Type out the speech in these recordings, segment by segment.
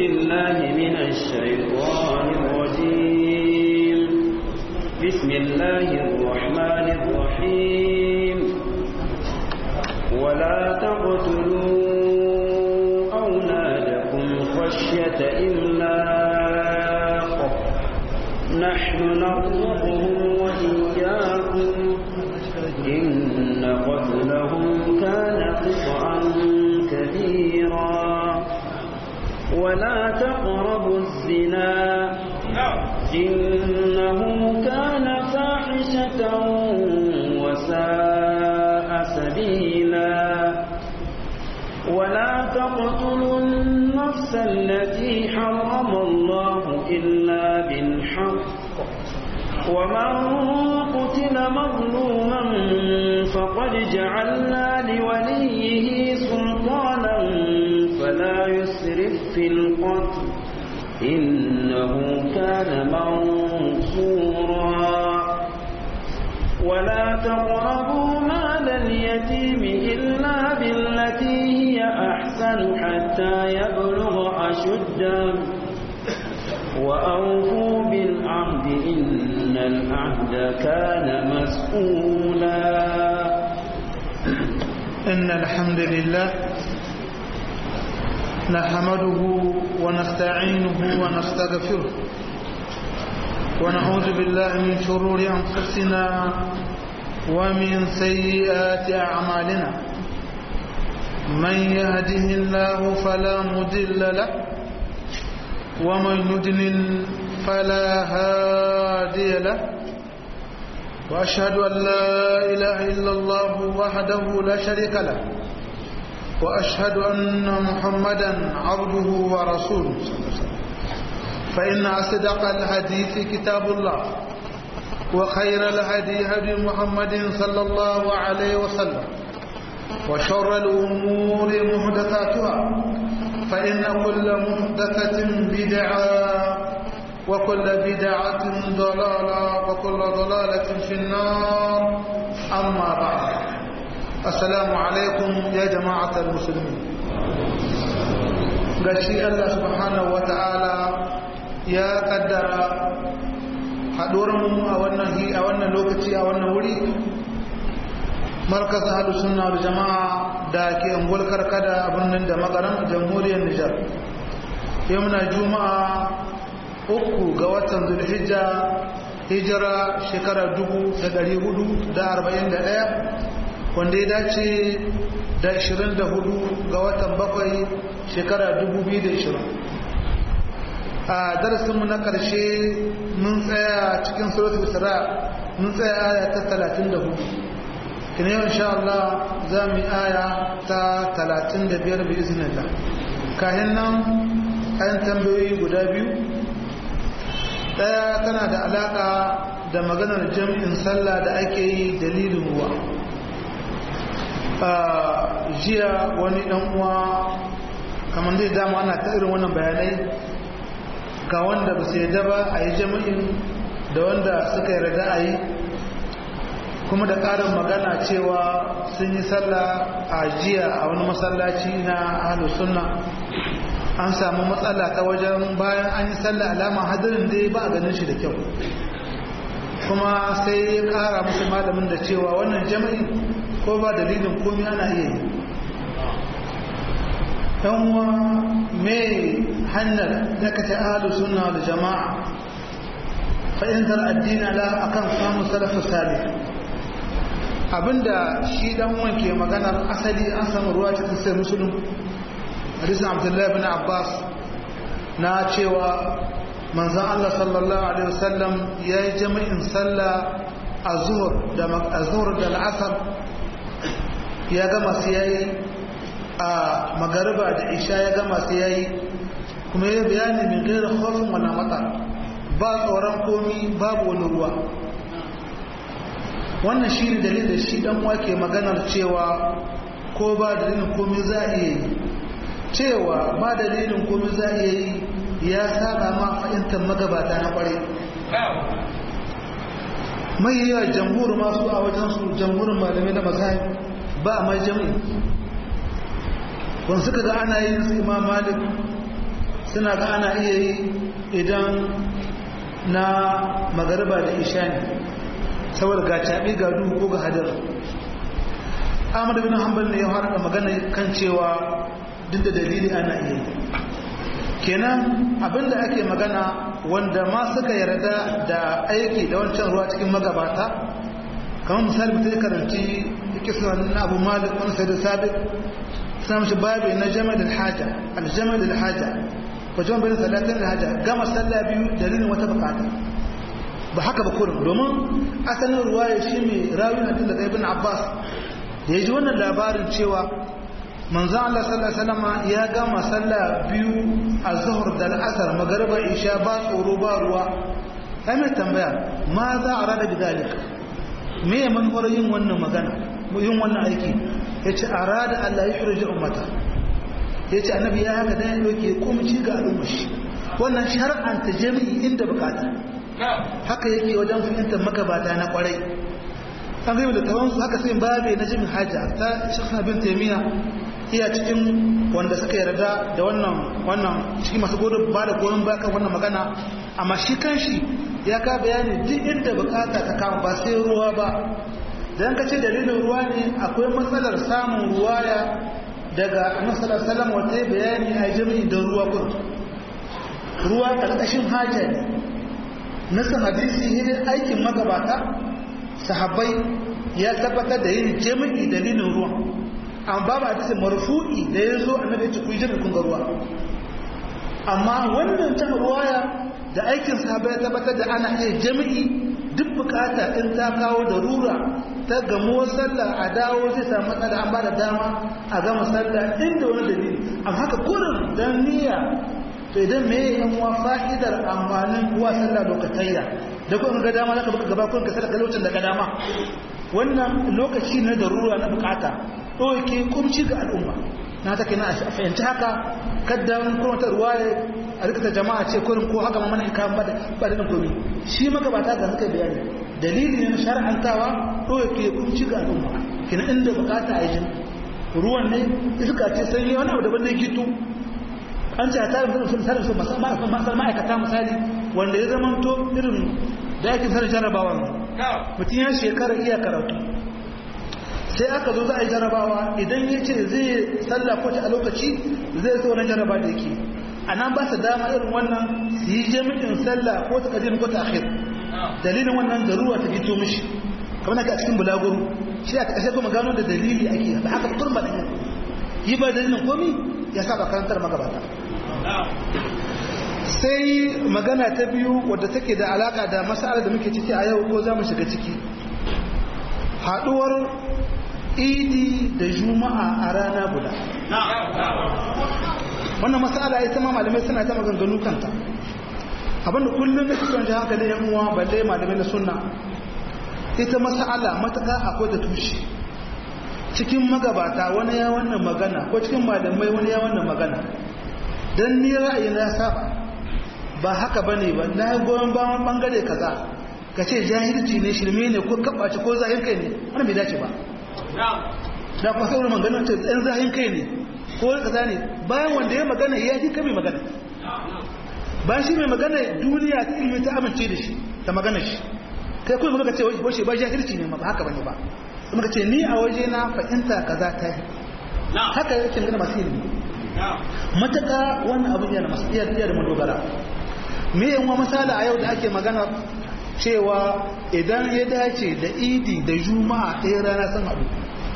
بالله من الشيطان الرجيم بسم الله الرحمن الرحيم ولا تقتلوا أولادكم خشية إملاق نحن نرزقهم وإياكم إن قتلهم كان خطأ كبيرا ولا تقربوا الزنا إنه كان فاحشة وساء سبيلا ولا تقتلوا النفس التي حرم الله إلا بالحق ومن قتل مظلوما فقد جعلنا لوليه سلطانا فلا يسرف في القتل إنه كان منصورا ولا تقربوا مال اليتيم إلا بالتي هي أحسن حتى يبلغ أشده وأوفوا بالعهد إن العهد كان مسؤولا إن الحمد لله نحمده ونستعينه ونستغفره ونعوذ بالله من شرور أنفسنا ومن سيئات أعمالنا من يهده الله فلا مضل له ومن يضلل فلا هادي له وأشهد أن لا إله إلا الله وحده لا شريك له وأشهد أن محمدا عبده ورسوله فإن أصدق الحديث كتاب الله وخير الهدي هدي محمد صلى الله عليه وسلم وشر الأمور محدثاتها فإن كل محدثة بدعة وكل بدعة ضلالة وكل ضلالة في النار أما بعد السلام عليكم يا جماعة المسلمين gashi Allah subhanahu wa ta'ala ya kaddara haɗuwarmu a wannan a wannan lokaci a wannan wuri markaz hadu sunna da jama'a da ke angol karkada a birnin da magaran jamhuriyar nijar yau muna juma'a uku ga watan zulhijja hijira shekarar dubu da dari hudu da arba'in da ɗaya wanda ya dace da ashirin da hudu ga watan bakwai shekara dubu biyu da ashirin a darasinmu na ƙarshe mun tsaya cikin suratul isra mun tsaya aya ta talatin da hudu kina yau insha Allah za mu yi aya ta talatin da biyar bi iznillah kayan nan kayan tambayoyi guda biyu ɗaya tana da alaƙa da maganar jam'in sallah da ake yi dalilin ruwa jiya wani ɗan uwa kamar zai dama ana ta irin wannan bayanai ga wanda ba su yadda ba a yi jami'in da wanda suka yarda a yi kuma da ƙarin magana cewa sun yi sallah a jiya a wani masallaci na ahlus sunna an samu matsala ta wajen bayan an yi sallah alama hadirin dai ba a ganin shi da kyau kuma sai ya kara musu malamin da cewa wannan jami'i ko ba dalilin komi ana iya yi uwa mai hanyar da ka ta ahalu suna da jama'a fahimtar addini ala akan samun salafu salih abinda shi dan wanke maganar asali an samu ruwa cikin sai musulun hadisin abdullahi bin abbas na cewa manzan allah sallallahu alaihi wasallam ya yi jami'in sallah a zuhur da al'asar ya gama su yayi a magariba da isha ya gama su yayi kuma ya bayani min gaira khofin wala mata ba tsoron komi babu wani ruwa wannan shi ne dalilin shi dan wake maganar cewa ko ba dalilin komi za a iya yi cewa ba dalilin komi za a iya yi ya saba ma fahimtar magabata na kwarai mai yawa jamhur masu a wajensu jamhurin malamai na mazahib ba a mai jami'i wani suka ga ana yin su imam malik suna ga ana iya yi idan na magariba da isha ne saboda ga caɓi ga duhu ko ga hadar ahmad bin hanbal ne ya harka magana kan cewa duk da dalili ana iya yi kenan abinda ake magana wanda ma suka yarda da aiki da wancan ruwa cikin magabata kamar misali mutum karanci kisa na abu malik wani sai da sabit suna mashi babi na jami'ar alhaja aljami'ar alhaja wajen bayan salatin alhaja gama sallah biyu dalilin wata bukata ba haka ba kurin domin asalin ruwa ya shi mai rawi na daga ibn abbas da ya ji wannan labarin cewa manzo Allah sallallahu alaihi wasallam ya gama sallah biyu a zuhur da al'asar magariba isha ba tsoro ba ruwa ai mai tambaya ma za a rada bidalika me ya manufar yin wannan magana yin wannan aiki ya ce a rada Allah ya shirya ummata ya ce annabi ya haka dan yake kumci ga al'ummar shi wannan shar'anta jami'i inda bukata haka yake wajen fahimtar magabata na kwarai an gaibu da tawansu haka sai babe na jimin hajja ta shekha bin taimiyya iya cikin wanda suka yarda da wannan wannan cikin masu godo ba da goyon baka wannan magana amma shi kanshi ya ka bayani duk inda bukata ta kama ba sai ruwa ba dan kace dalilin ruwa ne akwai matsalar samun ruwaya daga annabi sallallahu alaihi wasallam wata bayani a jami'i da ruwa kun ruwa karkashin haja ne nasan hadisi ne aikin magabata sahabbai ya tabbatar da yin jami'i dalilin ruwa amma babu hadisi marfu'i da ya zo annabi ya ce ku yi jami'i kun ga ruwa amma wannan ta ruwaya da aikin sahabbai ya tabbatar da ana iya jami'i duk bukata in ta kawo da rura ta gamo sallah a dawo zai samu matsala an ba da dama a gama sallah inda wani dalili amma haka kurin dan niyya to idan me yan wa fa'idar amfanin kuwa sallah lokatayya da kuma ga dama zaka baka gaba kun ka sadaka lokacin da ga dama wannan lokaci ne da rura na bukata ɗauke kumci ga al'umma na take na a fahimci haka kaddan kuma ta ruwaye a rikata jama'a ce kurin ko haka mamman kan ba da ba da komi shi magabata ga suka bayani dalili ne na shar'antawa ɗauke kumci ga al'umma kina inda bukata a yi ruwan ne iska ce sanyi wani abu daban ne gitu an ce a tarin sun sanin su masar ma'aikata misali wanda ya zama to irin dakin sanin jarabawa mutum ya shekara iya karatu sai aka zo za a yi jarabawa idan ya ce zai sallah ko a lokaci zai so wani jaraba da yake a nan ba su dama irin wannan su yi jami'in sallah ko ta kadim ko ta akhir dalilin wannan garuwa ta fito mishi kamar na a cikin bulaguro shi a ƙashe kuma gano da dalili ake da haka turba da yi ba dalilin komi ya saba karantar magabata sai magana ta biyu wadda take da alaka da mas'alar da muke ciki a yau ko za mu shiga ciki haduwar idi da juma'a a rana guda wannan mas'ala ita ma malamai suna ta maganganu kanta abinda kullum da suke wancan hankali yan uwa balle malamai na sunna ita mas'ala mataka akwai da tushe cikin magabata wani ya wannan magana ko cikin malamai wani ya wannan magana don ni ra'ayi na saba ba haka bane ba na goyon bayan bangare kaza ka ce jahilci ne shirme ne ko kabace ko zahin kai ne wannan bai dace ba da kuma sauran magana ce ɗan zahin kai ne ko kaza ne bayan wanda ya magana ya ji kai mai magana ba shi mai magana duniya ta ilimi ta amince da shi ta magana shi kai kuma muka ce wace ba jahilci ne ba haka bane ba muka ce ni a waje na fahimta kaza ta yi haka yake gana masu ilimi mataka wannan abin yana masu iya da madogara me yan wa misali a yau da ake magana cewa idan ya dace da idi da juma'a ɗaya rana sun haɗu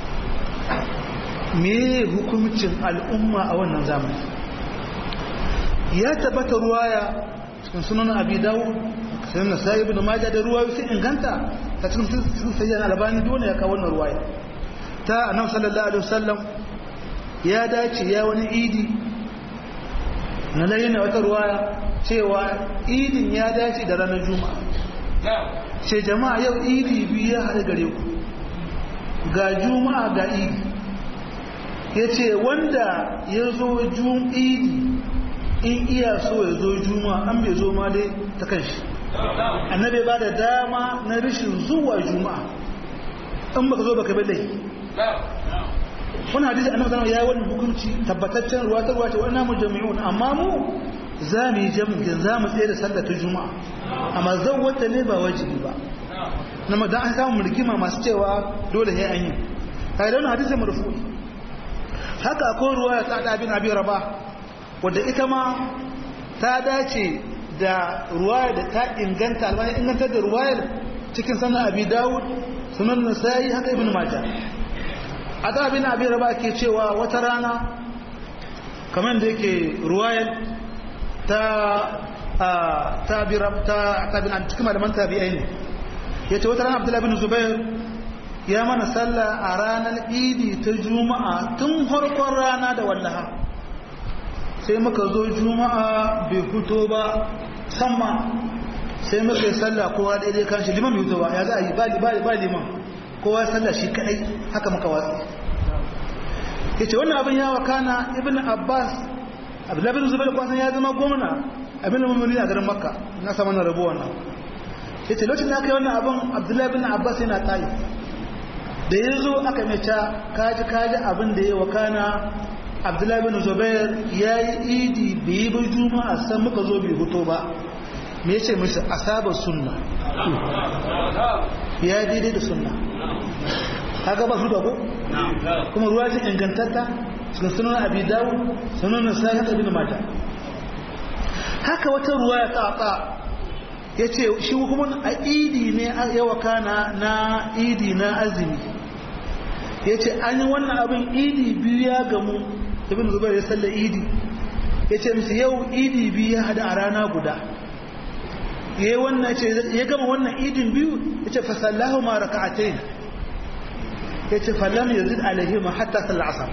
me hukumcin al'umma a wannan zamani ya tabbata ruwaya cikin sunan abi dawo sai na sai ibn majah da ruwayo sai inganta ta cikin sun sayyan albani dole ya kawo wannan ruwaya ta annabi sallallahu alaihi wasallam ya dace ya wani idi na layyana wata ruwaya cewa idin ya dace da ranar juma'a ce jama'a yau idi biyu ya haɗu gare ku ga juma'a ga idi ya ce wanda ya zo idi in iya so ya zo juma'a an bai zo ma dai ta kan shi annabi ba da dama na rashin zuwa juma'a in baka zo baka bai laifi wani hadisi annabi sallallahu ya yi wani hukunci tabbataccen ruwa ta ruwa ce wannan mujammi'un amma mu za mu yi jam'in za mu tsaye da sallar ta juma'a amma zan wata ne ba wajibi ba na madan an samu rigima masu cewa dole ya an yi kai da wani hadisi marfu haka akwai ruwa ta da bin abi raba wadda ita ma ta dace da ruwaya da ta inganta albani ingantar da ruwayar cikin sanar abi dawud sunan nasa'i haka ibn majah a da bin abi raba ke cewa wata rana kamar da yake ruwayar ta ta bi ta ta bin cikin malaman tabi'ai ne yace wata rana abdullahi bin zubair ya mana sallah a ranar idi ta juma'a tun farkon rana da wallaha sai muka zo juma'a bai fito ba samma sai muka yi sallah kowa daidai kan shi liman bai fito ba ya za a yi ba liman kowa ya sallah shi kadai haka muka watsi ya ce wannan abin ya wakana ibn abbas abdullahi bin zubair kwasan ya zama gwamna abin da mummuni a garin makka na samu na rabu wannan ya ce lokacin da aka yi wannan abin abdullahi bin abbas yana tayi da ya zo aka mai ca kaji kaji abin da ya wakana abdullahi bin zubair ya yi idi bai yi bai juma'a san muka zo bai huto ba me ya ce mishi asaba sunna ya yi daidai da sunna haka ba su da ko kuma ruwa ce ingantatta cikin sunan abi dawo sunan nasari haka bin mata haka wata ruwa ya tsatsa ya ce shi kuma a idi ne ya wakana na idi na azumi ya ce an yi wannan abin idi biyu ya gamu ibn zubair ya salla idi ya ce musu yau idi biyu ya hada a rana guda ya yi wannan ce ya gama wannan idin biyu ya ce fasallahu ma raka'atai ya ce fallam ya zid alaihi ma hatta sallar asar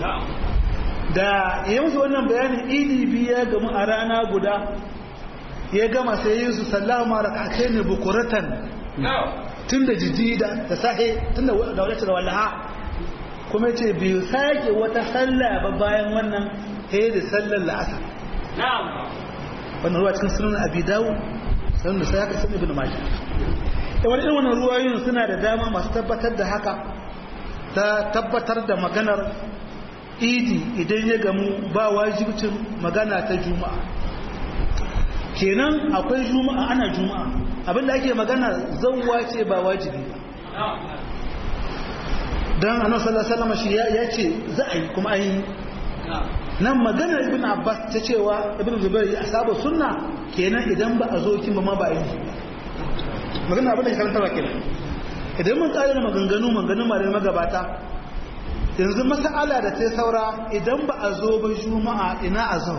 da ya musu wannan bayanin idi biyu ya gamu a rana guda ya gama sai yi su sallahu ma raka'atai ne bukuratan tun da jiji da sahe tun da wadatar wallaha kuma ce biyu sake wata sallah ba bayan wannan he da sallar la'asar wannan ruwa cikin sunan abi dawo sunan da sai haka sun ibn majah da wani irin wannan ruwayoyin suna da dama masu tabbatar da haka ta tabbatar da maganar idi idan ya gamu ba wajibcin magana ta juma'a kenan akwai juma'a ana juma'a abinda ake magana zawwa ce ba wajibi ba don annabi sallallahu alaihi wasallam shi ya ce za a yi kuma an yi nan maganar ibn abbas ta cewa ibn zubair ya saba sunna kenan idan ba a zo kin ba ma ba a yi magana abin da ya karanta ba kenan idan mun tsara maganganu maganganun malamai magabata yanzu mas'ala da ta saura idan ba a zo ba juma'a ina a zo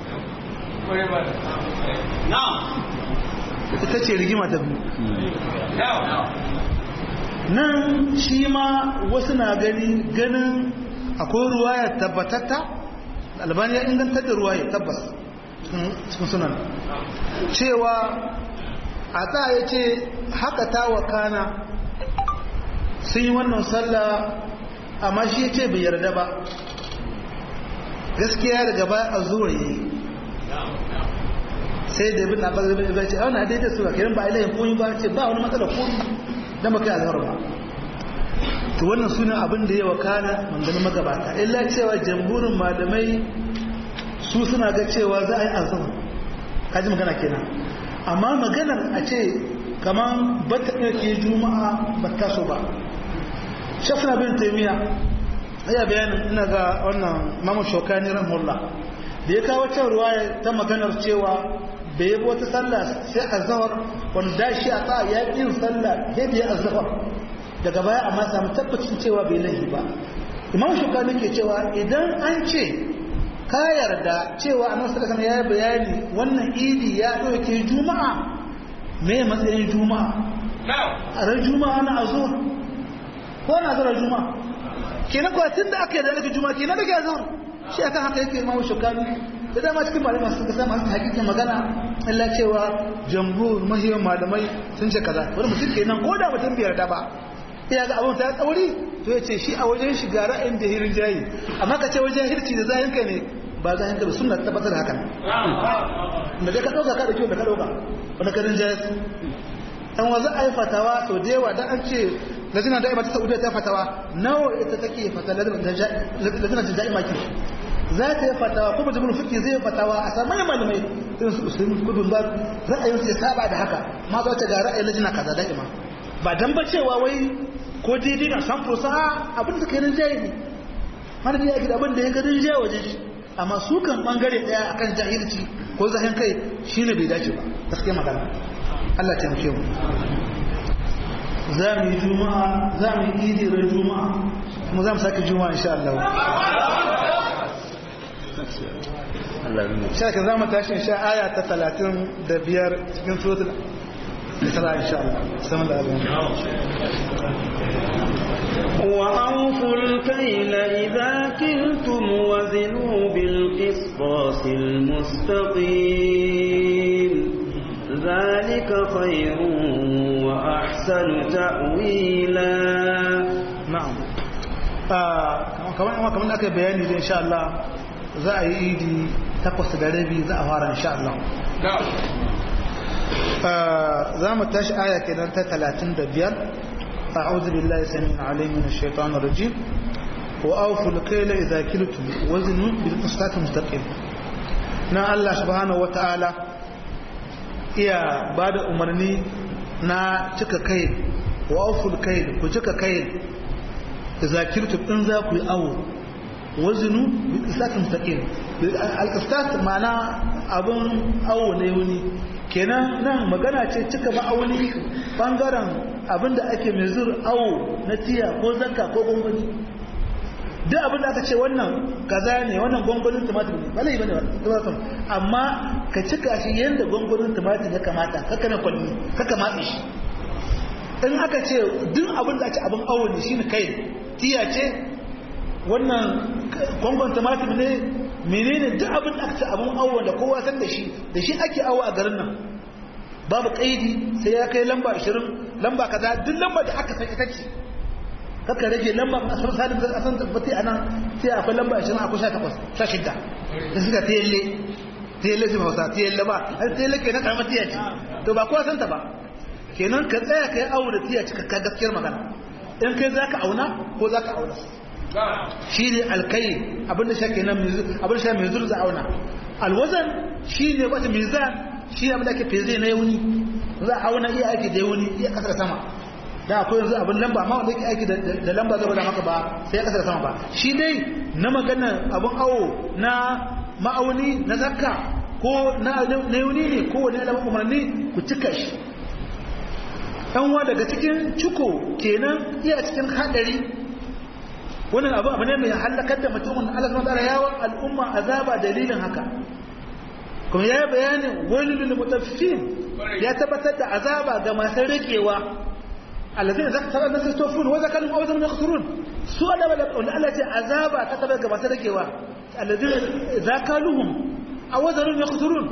ita ce rigima ta biyu nan shi ma wasu na gani ganin akwai ruwaya tabbatatta albani ya ingantar da ruwaya tabbas cikin sunan cewa a ta ya ce haka ta wakana sun yi wannan sallah amma shi ce bai yarda ba gaskiya daga baya a zuwa yi sai da bin abbas bin ibrahim ce a wani daidai su ga kiran ba ilayin koyi ba ce ba wani matsala koyi dan baka azhar ba to wannan sunan abin da ya wakana manganin magabata illa cewa jamhurin malamai su suna ga cewa za a yi azhar kaji magana kenan amma maganar a ce kaman bata ɗauke juma'a ba ta so ba shafina bin taimiya ya bayanin ina ga wannan mamu shokani rahmullah da ya kawo can ruwaya ta maganar cewa bai yi wata sallah sai a zawar wanda shi a ta ya yi sallah ya biya a zawar daga baya amma samu tabbacin cewa bai laifi ba imam shukani ke cewa idan an ce ka yarda cewa a nasu kasar ya yi bayani wannan idi ya ɗauke juma'a me matsayin juma'a a ran juma'a na a zuwa ko na zuwa juma'a kenan kuwa tun da aka yi da nake juma'a kenan da ke zuwa shi akan haka yake imam shukani da dama cikin malamai masu kasa masu hakikin magana Allah cewa jamhur mahiyar malamai sun ce kaza wani mutum kenan ko da mutum bai yarda ba ya ga abin ta tsauri to ya ce shi a wajen shiga ra'ayin da hirin jayi amma ka ce wajen hirci da zahin ka ne ba zahin ka ba suna tabbatar hakan da dai ka ɗauka ka da kyau da ka ɗauka wani karin jayi an wanzu a yi fatawa sau da yawa dan an ce lajina da ta saudiya ta fatawa nawa ita take fata lajina ta ja'i maki za ta yi fatawa ko mutum fiqh zai fatawa a samu manyan malamai irin su usulun kudun ba ra'ayin sai saba da haka ma za ta ga ra'ayin lajina kaza da'ima ba dan ba cewa wai ko daidai na san fusa abin da kai rinjaye ne mana da yake da abin da ya ga rinjaye waje shi amma su kan bangare daya akan jahilci ko zahin kai shine bai dace ba gaskiya magana Allah ta yamke mu za mu yi juma'a za mu yi idi ran juma'a kuma za mu sake juma'a insha Allah shaka za mu tashi insha aya ta talatin da biyar cikin suratul isra insha Allah saman da abin وأوفوا الكيل إذا كلتم وزنوا بالقسطاس المستقيم ذلك خير وأحسن تأويلا na'am kamar kuma kamar da aka bayani da insha Allah za a yi idi takwas da rabi za a fara insha Allah za mu tashi aya kenan ta 35 أعوذ بالله السميع العليم من الشيطان الرجيم وأوفوا الكيل إذا كلتم وزنوا بالقسطاس المستقيم نا الله سبحانه وتعالى iya ba da umarni na cika kai wa auful kai ku cika kai da zakirtu in za ku yi awo wazinu bi qisatin mustaqim al qisas ma'ana abun awo ne wuni kenan nan magana ce cika ma'auni bangaren abinda ake mai zur awo na tiya ko zakka ko gongoni duk abinda aka ce wannan kaza ne wannan gongonin tumatir ne ba laifi bane ba amma ka cika shi yadda gongonin tumatir ya kamata kaka na kwalli kaka matsi shi in aka ce duk abin da ake abin awo ne shine kai tiya ce wannan gongon tumatir ne menene duk abin da aka ce abin awo da kowa san da shi da shi ake awo a garin nan babu kaidi sai ya kai lamba 20 lamba kaza duk lamba da aka san ita ce kaka rage lamba a san salim da san tabbati anan sai akwai lamba 20 akwai 18 16 da suka telle telle su hausa telle ba har telle ke na karamar tiya ce to ba kowa san ta ba kenan ka tsaya kai awo da tiya cika ka gaskiyar magana in kai zaka auna ko zaka auna shi ne alkai abinda shi kenan abinda shi mai zurza auna alwazan shi ne wata mizan shi ne abinda ake feze na yauni za a auna iya aiki da yauni iya kasar sama da akwai yanzu abin lamba amma wanda yake aiki da lamba zai bada maka ba sai ya kasar sama ba shi dai na magana abin awo na ma'auni na zakka ko na yauni ne ko wani alamun umarni ku cika shi ɗanwa daga cikin ciko kenan iya cikin haɗari wannan abu abu ne mai halakar da mutumin Allah subhanahu wa ta'ala yawan al'umma azaba dalilin haka kuma ya bayani wani lil mutaffifin ya tabbatar da azaba ga masu rikewa alladhina zakara nasu tofun wa zakalu aw zakalu yakhsurun su da wala Allah ce azaba ta tabbata ga masu rikewa alladhina zakaluhum aw zakalu yakhsurun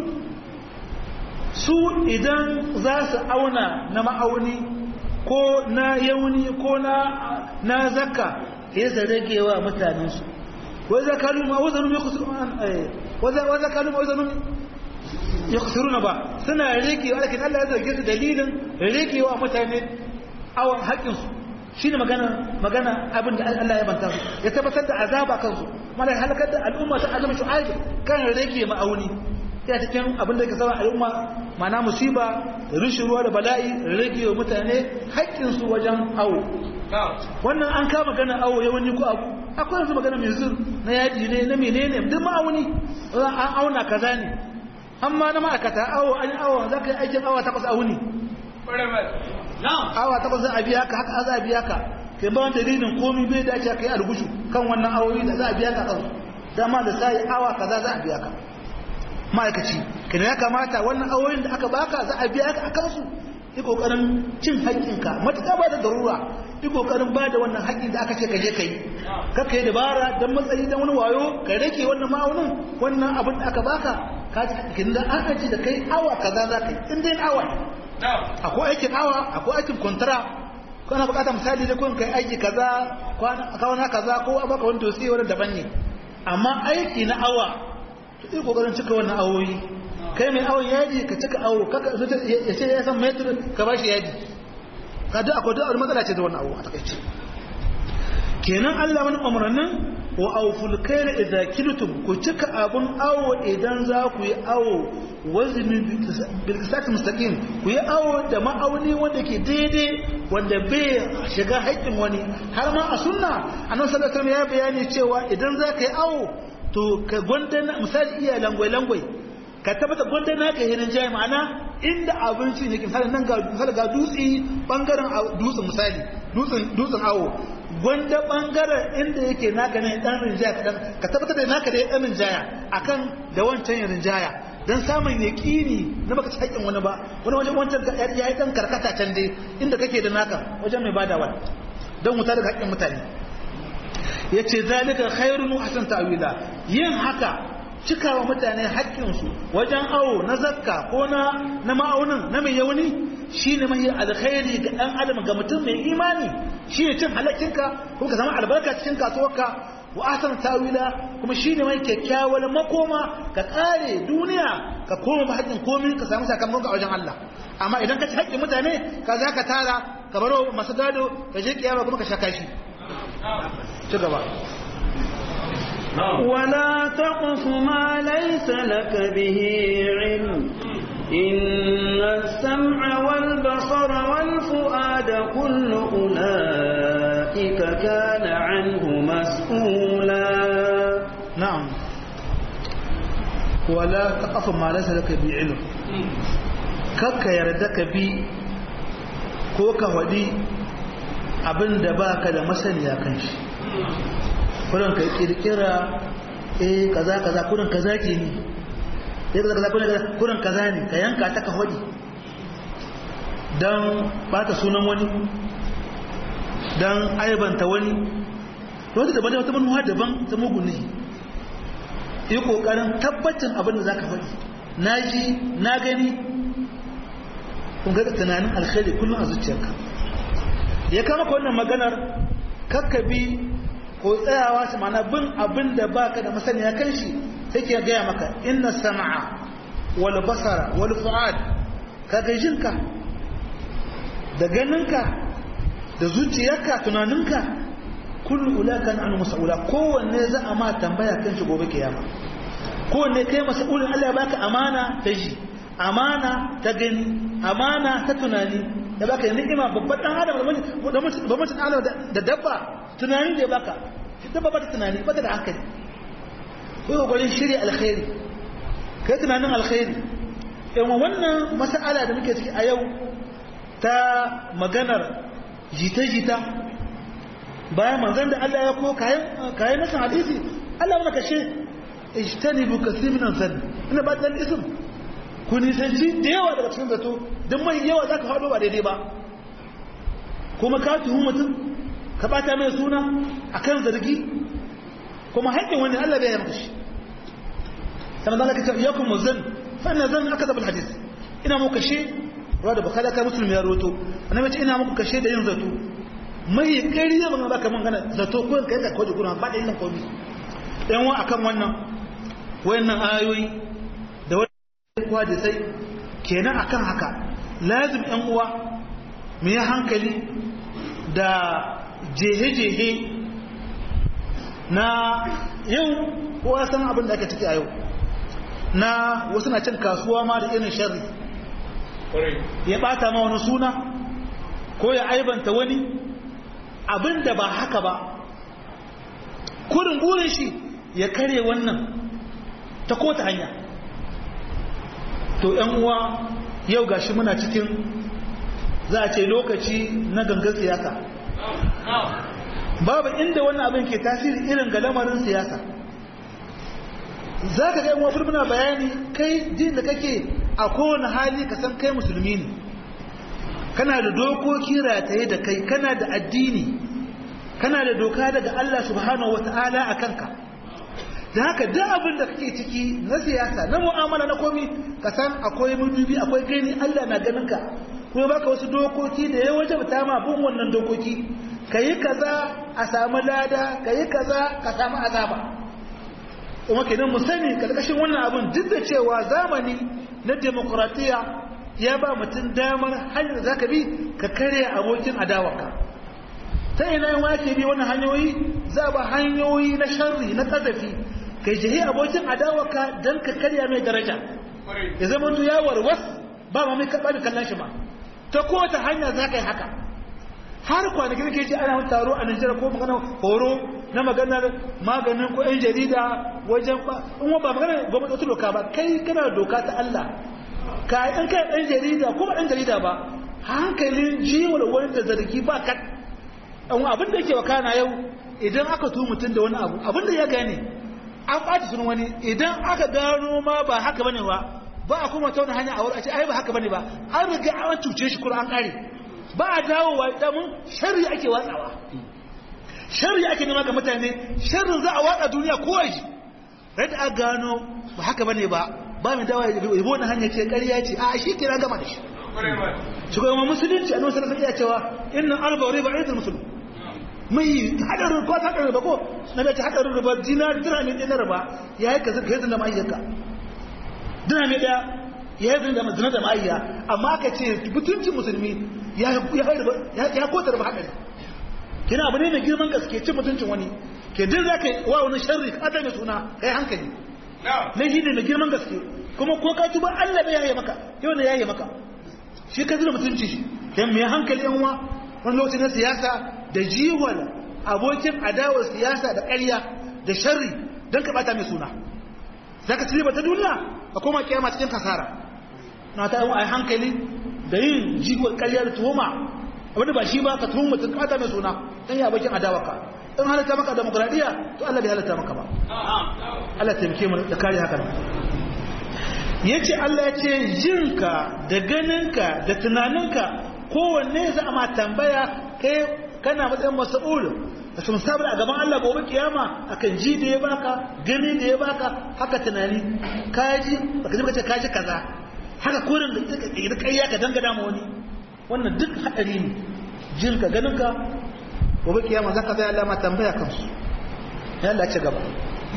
su idan za su auna na ma'auni ko na yauni ko na na zakka sai su ragewa mutanensu wa zakalu ma wazanu yakhsurun wa zakalu ma wazanu yakhsuruna ba suna ragewa lakin Allah ya zarge su dalilin ragewa mutane awon haƙin su shine magana magana abin da Allah ya banta su ya tabbatar da azaba kansu mala halakar da al'umma ta azama shu'aib kan rage ma'auni ya cikin abin da ke sama al'umma mana musiba rishin ruwa da bala'i rage wa mutane haƙƙinsu wajen awo wannan an kama magana awo ya wani ko abu akwai yanzu magana mai zur na yaji ne na menene duk ma'auni an auna kaza ne amma na ma'aikata awo an awo za ka yi aikin awa takwas a wuni awa takwas za a biya ka haka za a biya ka kai ba wanda dalilin komi bai dace ka yi algushu kan wannan awoyi da za a biya ka kansu dama da sai awa kaza za a biya ka ma'aikaci kina ya kamata wannan awoyin da aka baka za a biya ka a kansu yi kokarin cin haƙƙinka matuƙa ba da darura yi kokarin ba da wannan haƙƙin da aka ce ka je ka yi ka kai dabara don matsayi don wani wayo ka rage wannan ma'aunin wannan abin da aka baka ka ji haƙƙin da an aji da kai awa kaza za ka yi in dai awa akwai aikin awa akwai aikin kwantara kana buƙatar misali da kun kai aiki kaza kwana kaza ko a baka wani dosi wani daban ne amma aiki na awa to yi kokarin cika wannan awoyi kai mai awon yaji ka cika awo kaka ya ce ya san metr ka bashi yaji ka duk akwai duk matsala ce da wannan awo a takaice kenan Allah wani umarnin wa auful kaila idza kiltum ku cika abun awo idan za ku yi awo wazni bil qisati mustaqim ku yi awo da ma'auni wanda ke daidai wanda bai shiga haƙƙin wani har ma a sunna annabi sallallahu alaihi wasallam ya bayani cewa idan za ka yi awo to ka gwandana misali iya langwai langwai ka tabbata gwandana ka hirin jayi ma'ana inda abinci ne misali nan ga misali ga dutse bangaren dutsen misali dutsen dutsen awo gwanda bangaren inda yake naka ne dan rinjaya kadan ka tabbatar da naka da dan rinjaya akan da wancan rinjaya dan samun yaqini na baka ci haƙin wani ba wani wajen wancan ya yi dan karkata can dai inda kake da naka wajen mai badawa dan wuta daga haƙin mutane yace zalika khairun wa hasan ta'wila yin haka cikawa mutane haƙƙinsu wajen awo na zakka ko na na ma'aunin na mai yauni shine mai alkhairi ga dan adam ga mutum mai imani shine cin halakkinka ko ka samu albarka cikin kasuwarka wa ahsan tawila kuma shine mai kyakkyawar makoma ka kare duniya ka koma ba haƙƙin komai ka samu sakamakon a wajen Allah amma idan ka ci haƙƙin mutane ka za ka tara ka baro masu gado ka je kiyama kuma ka sha kashi ci gaba ولا تقف ما ليس لك به علم إن السمع والبصر والفؤاد كل أولئك كان عنه مسؤولا نعم ولا تقف ما ليس لك به علم kakka yarda ka bi ko ka faɗi abin da ba ka da masaniya kan shi kurin ka kirkira eh kaza kaza kurin kaza ke ni eh kaza kaza kurin kurin kaza ne ka yanka ta ka hodi dan bata sunan wani dan aibanta wani to wata daban wata manuwa daban ta mugun ne yi kokarin tabbacin abin da zaka faɗi na ji na gani kun ga tunanin alkhairi kullum a zuciyarka ya kama ka wannan maganar kakkabi ko tsayawa shi mana bin abin da baka da masaniya kan shi sai ke gaya maka inna sama'a wal basara wal fu'ad kaga jinka da ganinka da zuciyarka tunaninka kullu ulaka an mas'ula kowanne za a ma tambaya kan shi gobe kiyama kowanne kai mas'ulin Allah ya baka amana ta ji amana ta gani amana ta tunani ya baka ni'ima babban dan adam da mutum adam da dabba tunani da ya baka dabba ba ta tunani ba ta da hankali ko yi gwarin shirya alkhairi kai tunanin alkhairi yawan wannan mas'ala da muke ciki a yau ta maganar jita-jita bayan manzan da Allah ya ko kayan nasa hadisi Allah wani kashe ijtanibu kasir min zan ina ba dan ism ku nisanci da yawa daga cikin zato don mai yawa za ka faɗo ba daidai ba kuma ka tuhu mutum ka bata mai suna a kan zargi kuma haƙƙin wani Allah bai yamta shi sannan zan ka ya kuma zan fa'ina zan aka zaɓar hadis ina muku kashe ruwa da bukala ka musulmi ya roto annabi ce ina muku kashe da yin zato mai ƙari ya ban baka man gana zato ko kai ka kwaje kuna ba da yin komi yan wa akan wannan wayannan ayoyi da kuwa da sai kenan akan haka lazim yan uwa mu yi hankali da jehe-jehe na yau kowa san abin da aka ciki a yau na wasu na cin kasuwa ma da irin sharri ya bata ma wani suna ko ya aibanta wani abin da ba haka ba kurin burin shi ya kare wannan ta kota hanya to ‘yan uwa yau gashi muna cikin za a ce lokaci na gangan siyasa babu inda wannan abin ke tasiri irin ga lamarin siyasa za ka ga yan wafir muna bayani kai jin da kake a kowane hali ka san kai musulmi ne kana da dokoki rataye da kai kana da addini kana da doka daga Allah subhanahu wata'ala a kanka da haka duk abin da kake ciki na siyasa na mu'amala na komi ka san akwai mudubi akwai gani Allah na ganin ka kuma baka wasu dokoki da ya waje ta ma bin wannan dokoki kayi kaza a samu lada kayi kaza ka samu azaba kuma kenan mu sani karkashin wannan abin duk da cewa zamani na demokratiya ya ba mutum damar hanyar da zaka bi ka kare abokin adawarka ta ina yin wake bi wannan hanyoyi za ba hanyoyi na sharri na kazafi kai jihi abokin adawaka don ka karya mai daraja ya zama to ya warwas ba ma mai kaɓa da kallon shi ma ta kowace hanya za ka yi haka har kwanakin ke ce ana wani taro a Nijar ko magana horo na maganar maganin ko 'yan jarida wajen ba in ba magana gwamnati wata doka ba kai kana doka ta Allah ka yi kai ɗan jarida ko ba ɗan jarida ba hankalin jiwar wani da zargi ba ka ɗan abin da yake wakana yau idan aka tu mutum da wani abu abin da ya gane an ɓaci sunan wani idan aka gano ma ba haka bane ba ba a kuma ta wani hanya a wurin a ce ai ba haka bane ba an riga an cuce shi kuma an ƙare ba a dawowa damun shari ake watsawa shari ake nema ga mutane sharrin za a watsa duniya ko aji rai a gano ba haka bane ba ba mai dawa ya bi wani hanya ce ƙarya ce a shi kira gama da shi shugaban musulunci a nusar iya cewa inna arba wa riba aidul musulun mai hadarin ko ta hadarin ba ko na da ta hadarin riba dinar dirhami ɗaya na riba ya yi ka zai da ma'ayyaka dirhami ɗaya ya yi da zina da ma'ayya amma ka ce mutuncin musulmi ya kota da haɗari kina abu ne mai girman gaske cin mutuncin wani ke din za ka wa wani sharri ka mai suna kai hankali laifi ne mai girman gaske kuma ko ka tuba Allah bai yaye maka yau ne yaye maka shi ka zira mutunci shi yan mai hankali yan uwa wani lokaci na siyasa da jiwal abokin adawar siyasa da ƙarya da sharri don ka bata mai suna za ka ci ta duniya a koma kiyama cikin kasara na ta yi hankali da yin jigon ƙarya da tuhuma abinda ba shi ba ka tuhum mutum kata mai suna dan ya bakin adawaka in halatta maka demokradiya to Allah bai halatta maka ba Allah taimake mu da kare haka yace Allah ya ce jinka da ganinka da tunaninka kowanne za a ma tambaya kai kana matsayin mas'ul da sun sabar a gaban Allah gobe kiyama akan ji da ya baka gani da ya baka haka tunani kaji baka ji kace kaji kaza haka kurin da da kayya ka dangada ma wani wannan duk hadari ne jin ka ganin ka gobe kiyama zaka zai Allah ma tambaya kansu ya Allah ci gaba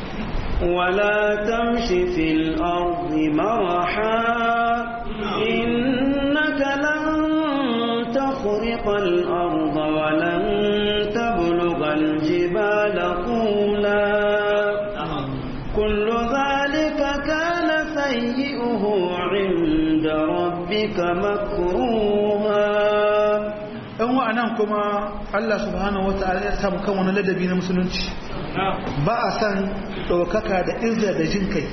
ولا تمش في الأرض مرحا إنك لن تخرق الأرض ولن تبلغ الجبال طولا كل ذلك كان سيئه عند ربك مكروها ɗan wa'anan kuma Allah subhanahu wata'ala ya samu kan wani ladabi na musulunci ba a san ɗaukaka da izza da jin kai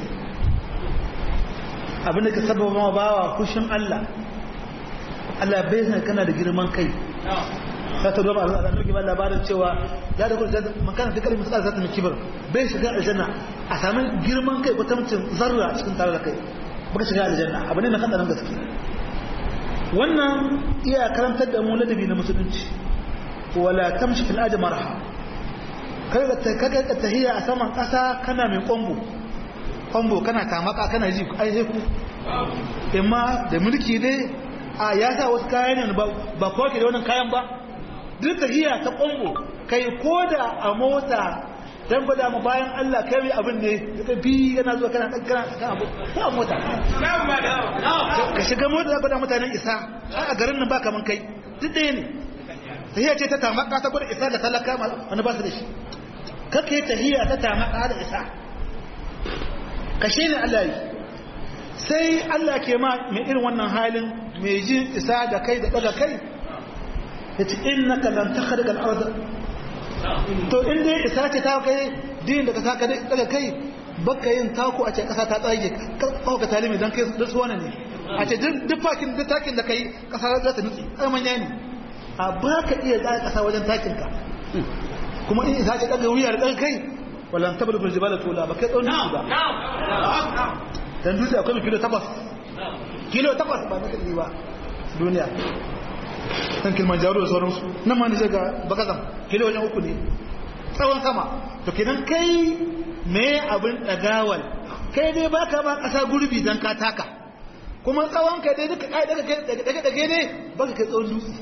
abinda ka sababa ma bawa fushin Allah Allah bai san kana da girman kai ta ta zama a ɗauki ba labarin cewa ya da kuma makana ta kalmi tsara zata mai kibar bai shiga aljanna a sami girman kai ko tamcin zarra cikin tare da kai baka shiga aljanna abu ne na kan gaske wannan iya karantar da mu ladabi na musulunci wala tamshi fil ardi marha kaga ta kaga ta tahiya a saman kasa kana mai kombo kombo kana tamaka kana ji ai sai ku amma da mulki dai a ya sa wasu kayan ne ba ba ko ke da wannan kayan ba duk tahiya ta kombo kai koda a mota dan gwada mu bayan Allah kai mai abin ne ka bi yana zuwa kana dan kana kan abu ta mota ka shiga mota gwada mutanen isa a garin nan ba kaman kai duk ɗaya ne tahiyya ce ta tamaka ta gwada isa da talaka wani ba su da shi kake tahiyya ta tamaka da isa ka shi ne Allah yi sai Allah ke ma mai irin wannan halin mai jin isa da kai da daga kai ya ce innaka lan takhriqa al-ardh to in dai isa ce ta kai din da ka saka daga kai baka yin taku a ce kasa ta tsage kawo ka talimi don kai da suwana ne a ce duk fakin duk takin da kai kasa za ta nutse ai manya ne a ba ka iya tsaya kasa wajen takin ka kuma in isa ce daga wuyar dan kai wallan tabar bil jibala tola ba kai tsawon dutse ba dan dutse akwai kilo takwas kilo takwas ba na kadi ba duniya kan kilimanjaro da sauransu nan ma nije ga bakazan kilo wajen uku ne tsawon sama to kenan kai me abin dagawal kai dai baka ma kasa gurbi dan ka taka kuma tsawon ka dai duka kai daga daga daga ne baka kai tsawon dutse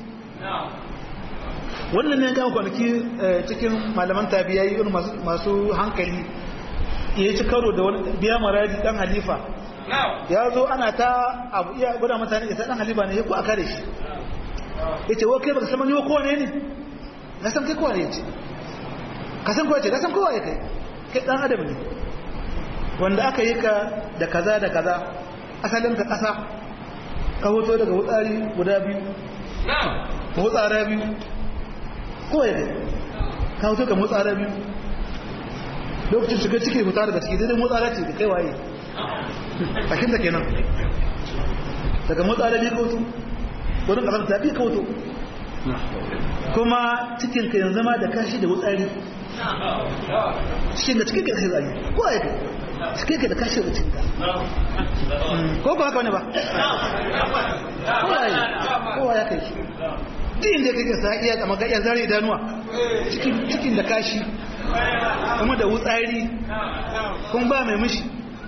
wannan ne ga kwanaki cikin malaman tabiyai irin masu masu hankali ya ci karo da wani biya maraji dan halifa ya zo ana ta abu iya gwada mutane isa dan halifa ne ya ku a kare shi ya ce wa kai baka saman yiwa kowane ne na san kai kowa ne ce ka san kowa ce ka san kowa ya kai kai dan adam ne wanda aka yi ka da kaza da kaza asalin ka kasa ka hoto daga wutsari guda biyu ka wutsara biyu kowa ya kai ka hoto ka wutsara biyu lokacin shiga ciki fita daga ciki daidai wutsara ce da kai waye bakin da kenan daga wutsara biyu ka hoto wurin kasar ta biyu ka hoto kuma cikin ka yanzu ma da kashi da wutsari cikin da cikin ka da kashi zagi ko a yake cikin ka da kashi da cikin ka ko ba haka wani ba ko a yi ko ya kai shi duk inda kake sa iya kama ga iya zare idanuwa cikin da kashi kuma da wutsari kun ba mai mishi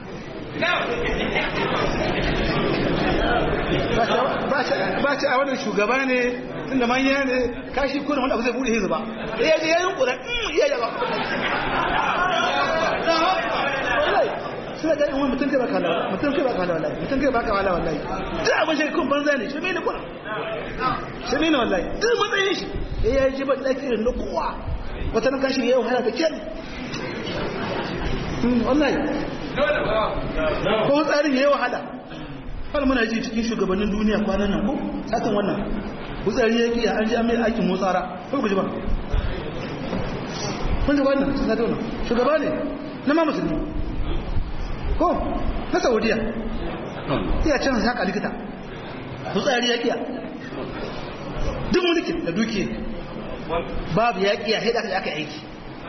ba ce a wannan shugaba ne tunda manya ne kashi kuna wanda abu zai bude hizu ba ya je yayin kura iya yaba suna ga in mutum kai baka lawa mutum kai baka lawa mutum kai baka wala wallahi duk abin shi kun banza ne shi ne kuna shi ne wallahi duk matsayin shi ya yi jiban daki irin na kowa wata nan kashi yayin wahala da kyan wallahi ko tsarin yayi wahala har muna ji cikin shugabannin duniya kwanan nan ko satin wannan kutsari yake an ji an mai aikin motsara ko ku ji ba kun ji wannan sun sato wannan shugaba ne na ma musulmi ko na saudiya iya can haka likita kutsari ya kiya duk mulkin da dukiya babu ya kiya sai da aka aiki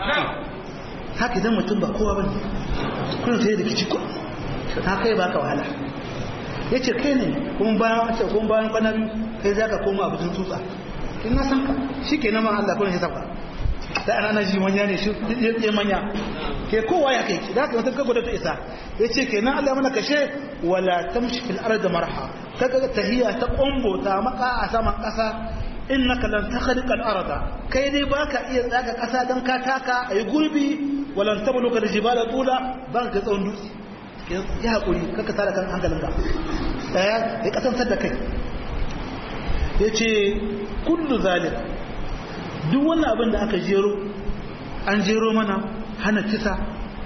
haka idan mutum ba kowa bane kun sai da kici ko ta kai baka wahala yace kai ne kuma bayan wace kuma bayan kwana biyu kai zaka koma abu tsutsa kin na san ka shikenan ma Allah kullun hisabka da ana ji manya ne shi ya manya ke kowa ya kai da ka mutum kago da ta isa yace kenan Allah mana kashe wala tamshi fil ardi marha kaga tahiyya ta kombo ta maka a saman kasa innaka lan takhriqa al-arda kai dai baka iya tsaga kasa dan ka taka ayi gurbi walan tabluka al-jibala tula ban ka tsawon dutse ya hakuri kaka tara kan hankalinka daya ya kasantar da kai yace kullu zalik duk wannan abin da aka jero an jero mana hana kisa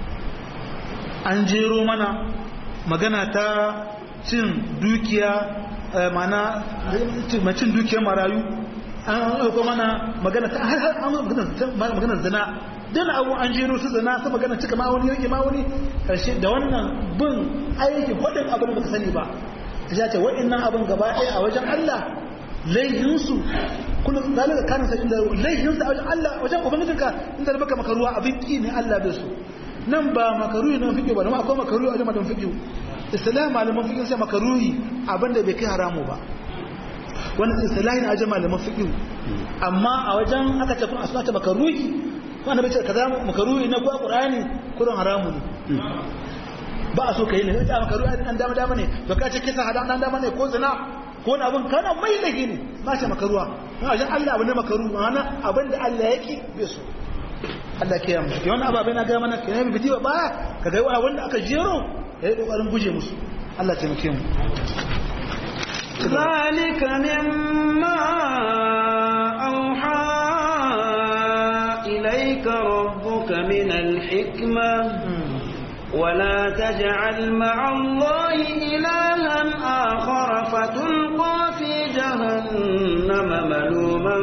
an jero mana magana ta cin dukiya mana cin dukiyar marayu an aiko mana magana ta har an magana zina dan abu an jero su zina su magana cika ma'auni yake ma'auni karshe da wannan bin aiki wadin abin da ka sani ba ta ce wa'annan abin gaba ɗaya a wajen Allah laihinsu kullum zalika kana sai inda laihinsu a wajen Allah wajen ubangijinka inda da baka makaruwa abin ki ne Allah bai so nan ba makaruhi nan fiƙe ba nan akwai makaruhi a wajen madan fiƙe islam malaman fiƙe sai makaruhi abinda bai kai haramu ba wannan islahin a wajen malaman fiƙe amma a wajen aka ce kun asmata makaruhi ko annabi ce kaza makaruhi na ko qur'ani kurin haramu ne ba a so kai ne da makaruhi an dama dama ne ba ka ce kisa hadan dan dama ne ko zina ko wani abin kana mai laifi ne ba shi makaruwa na wajen Allah abu ne makaru ma'ana abin da Allah yake bai so Allah ke yamma ke wannan ababai na ga mana ke nabi biti ba ka ga wani wanda aka jero yayi kokarin guje musu Allah ya taimake mu ذلك مما أوحى إليك ربك من الحكمة ولا تجعل مع الله إلها آخر فتلقى في جهنم ملوما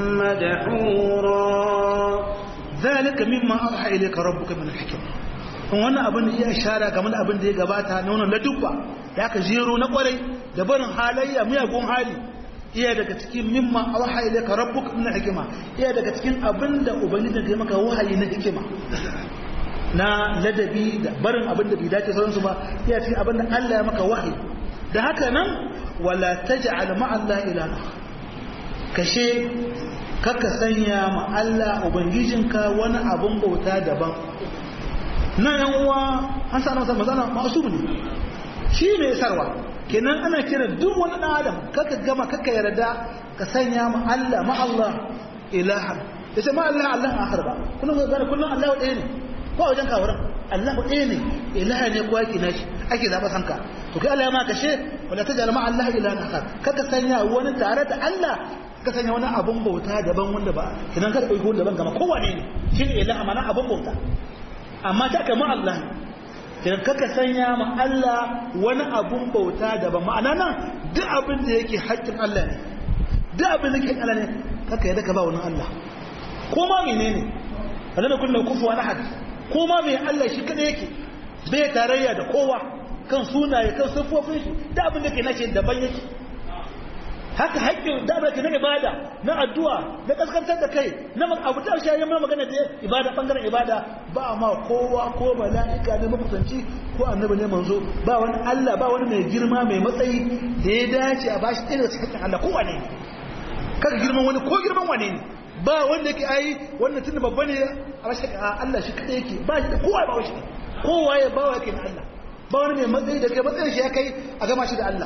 مدحورا ذلك مما أوحى إليك ربك من الحكمة wannan abin da ya ishara game da abin da ya gabata na wannan ladubba da aka jero na kwarai da barin halayya miyagun hali iya daga cikin mimma auha ilayka rabbuka min hikima iya daga cikin abin da ubangiji ya maka wahayi na hikima na ladabi da barin abin da bai dace sauransu ba iya cikin abin da Allah ya maka wahayi da haka nan wala taj'al ma'a Allah ilaha kashe kaka sanya ma Allah ubangijinka wani abin bauta daban nan yan uwa an sa masa mazana masu ne shi ne sarwa kenan ana kira duk wani dan adam kaka gama kaka yarda ka sanya ma Allah ma Allah ilaha yace ma Allah Allah akhar ba kullum ga kullum Allah ɗaya ne ko wajen kawaran Allah ɗaya ne ilaha ne ko yake nashi ake zaɓa sanka to kai Allah ya maka she wala ta jalma Allah ilaha akhar kaka sanya wani tare da Allah ka sanya wani abun bauta daban wanda ba kidan ka dauki wanda daban kama kowane ne shine ilaha mana abun bauta amma ta kama Allah kidan kaka sanya ma Allah wani abun bauta daban ma'ana nan duk abin da yake haƙƙin Allah ne duk abin da yake Allah ne kaka yadda ka ba wani Allah ko ma menene kada da kullu kufuwan ahad ko ma mai Allah shi kada yake bai tarayya da kowa kan sunaye kan siffofin shi da abin da ke nace daban yake haka haƙƙin da abin da na ibada na addu'a na kaskantar da kai na abu ta shi yayin magana da ibada bangaren ibada ba ma kowa ko mala'ika ne makusanci ko annabi ne manzo ba wani Allah ba wani mai girma mai matsayi da ya dace a bashi ɗaya daga cikin Allah kowa ne kaga girman wani ko girman wane ne ba wanda yake ai wannan tunda babba ne a rashin Allah shi kadai yake ba shi da kowa ba shi kowa ya bawa yake na Allah ba wani mai matsayi da kai matsayin shi ya kai a gama shi da Allah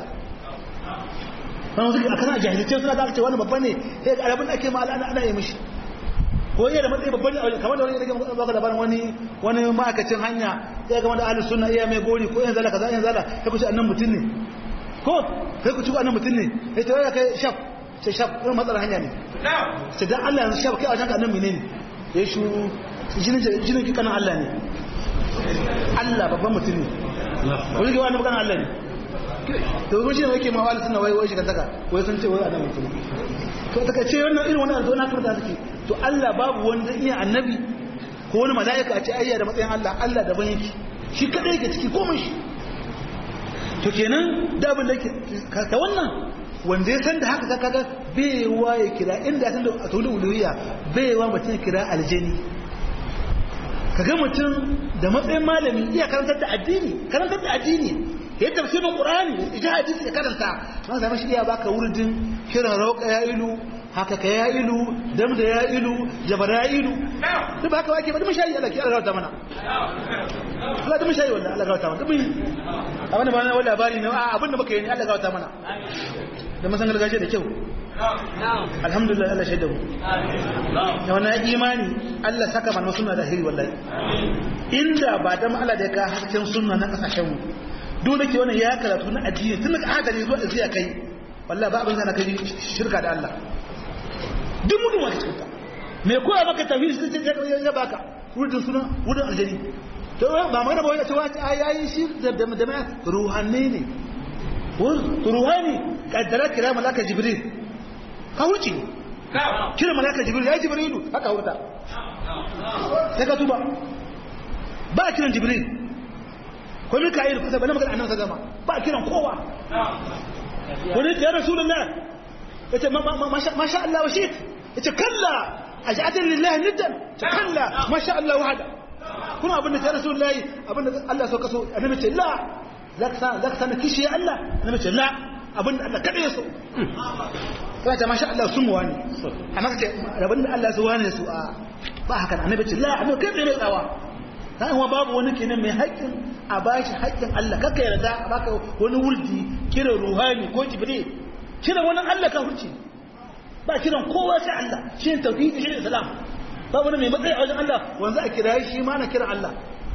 wannan suke akan a jahilce suna da ce wani babba ne sai ga arabin ake ma ana ana yi mishi ko iya da matsayi babba ne kamar da wani yake baka da wani wani ma'aikacin hanya sai ga wanda ahlus sunna iya mai gori ko yan zala kaza yan zala sai ku ci annan mutum ne ko sai ku ci annan mutum ne sai to ya kai shaf sai shaf irin matsalar hanya ne sai dan Allah yanzu shaf kai a wajen annan menene ya shu jinin jinin ki kanan Allah ne Allah babban mutum ne wani ga wani kanan Allah ne to ko shi ne yake ma wali sunna wai wai shi kantaka wai sun ce wai annan mutum to daga ce wannan irin wannan alzo na kuma suke to Allah babu wanda iya annabi ko wani mala'ika a ce ayya da matsayin Allah Allah daban yake shi kadai yake ciki komai shi to kenan da abin da yake ka wannan wanda ya san da haka kaga baiwa ya kira inda ya san da a tulu uluhiyya baiwa mutum ya kira aljani kaga mutum da matsayin malami iya karantar da addini karantar da addini ya tafsirin qur'ani ya hadisi ya karanta ma zama shi iya baka wurdin kiran rauka ya ilu haka ka ya ilu dam da ya ilu jabar ya ilu duk baka wake ba duk shayi Allah ki Allah ta mana Allah duk shayi wallahi Allah ga ta mana duk abin da ba na wani labari ne abin da muka yi ne Allah ga ta mana da masan gargajiya da kyau alhamdulillah Allah shaidu da wannan imani Allah saka mana sunna da hiri wallahi inda ba da Allah da ya ka hasken sunna na kasashen mu dole ke wannan ya karatu na addini tun daga hadari zuwa da zai kai wallahi ba abin zana kai shirka da Allah duk mutum wata cikin me koya maka tauhid sai ce ya baka wurin suna wurin aljani to ba magana ba wai ta wace ayayi shi da da da ruhanne ne ruhani kaddara kira malaka jibril ka wuce kira malaka jibril ya jibrilu haka wuta sai ka tuba ba kiran jibril ko mika'il kusa bane magana annabi zama ba kiran kowa wani ya rasulullah yace ma sha Allah wa shit yace kalla aj'atan lillahi niddan kalla ma sha Allah wahda kuma abin da ya rasulullah abin da Allah so kaso annabi ce la zaka zaka sana kishi ya Allah annabi ce la abin da Allah kada ya so kana ta masha Allah sun wani amma kace abin da Allah so wani su a ba haka annabi ce la annabi kai mai tsawa dan uwa babu wani kenan mai haƙƙin a bashi haƙƙin Allah kaka yarda a baka wani wurdi kira ruhani ko jibril kira wani Allah ka hurci ba kiran kowa sai Allah shi ne tauhidi shi ne islam ba wani mai matsayi a wajen Allah wanda a kira shi ma na kira Allah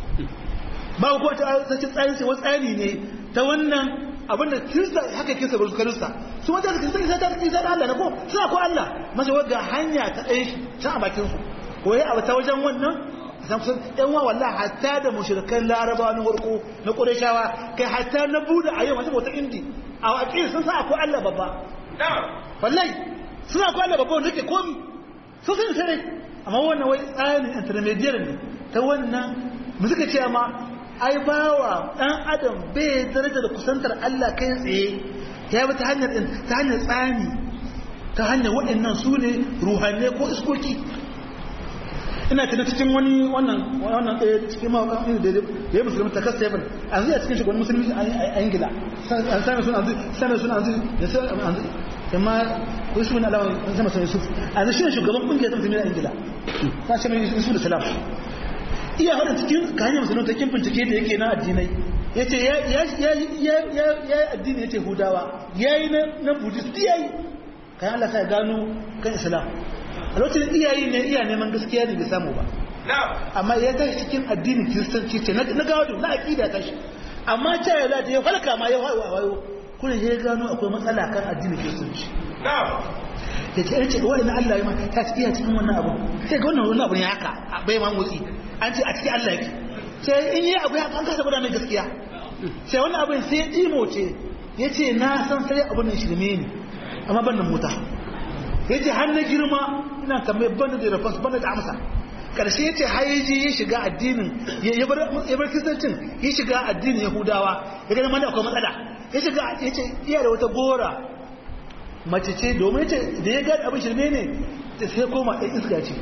ba ko ta sace tsayin sai tsari ne ta wannan abinda kirista haka kirista ba su kirista su wanda kirista sai ta kirista da Allah ne ko suna ko Allah masa wanda hanya ta ɗaya shi ta a bakin su ko ya abu ta wajen wannan samsun yan wa wallahi hatta da mushrikan laraba na warko na qurayshawa kai hatta na buda a yau wata indi a aqil sun sa akwai Allah babba wallahi suna akwai Allah babba wanda ke komi sun sun sai amma wannan wai tsarin intermediate ne ta wannan mu suka ce ma ai bawa dan adam bai daraja da kusantar Allah kai tsaye ya bi ta hanyar ta hanyar tsani ta hanyar waɗannan su ne ruhanne ko iskoki ina tana cikin wani wannan wannan ɗaya cikin mawakan da ya musulmi ta kasa yabin an zai a cikin shugaban musulmi a ingila an sami suna sami suna an zai amma wasu wani alawa an sama sami yusuf a zai shi ne shugaban ƙungiyar ta musulmi a ingila ta ce mai yusuf da salam iya hada cikin ka hanyar musulmi ta kin bincike da yake na addinai ya ce ya yi addini ya ce hudawa ya yi na buddhist ya yi kayan allah sa ya gano kan islam a lokacin iyayi ne iya neman gaskiya ne bai samu ba amma ya tashi cikin addinin kiristanci ce na gado na aƙida ta shi amma ta ya zata ya falka ma ya wayo kuna ya gano akwai matsala kan addinin kiristanci da ta yace wani na Allah ya ma ta ci iya cikin wannan abu sai ga wannan wannan abu ne haka bai ma motsi an ce a cikin Allah yake sai in yi abu ya an kasa gudanar gaskiya sai wannan abin sai ya ɗimo ce ya ce na san sai abin nan shirme ne amma ban da mota ya ce har na girma ina tambaye ban da rafas ban da amsa karshe ya ce hayaji ya shiga addinin ya bar kristancin ya shiga addinin yahudawa ya gani mana akwai matsala ya shiga ya ce iya da wata gora mace ce domin ce da ya gani abin shirme ne ta sai koma ɗan iska ce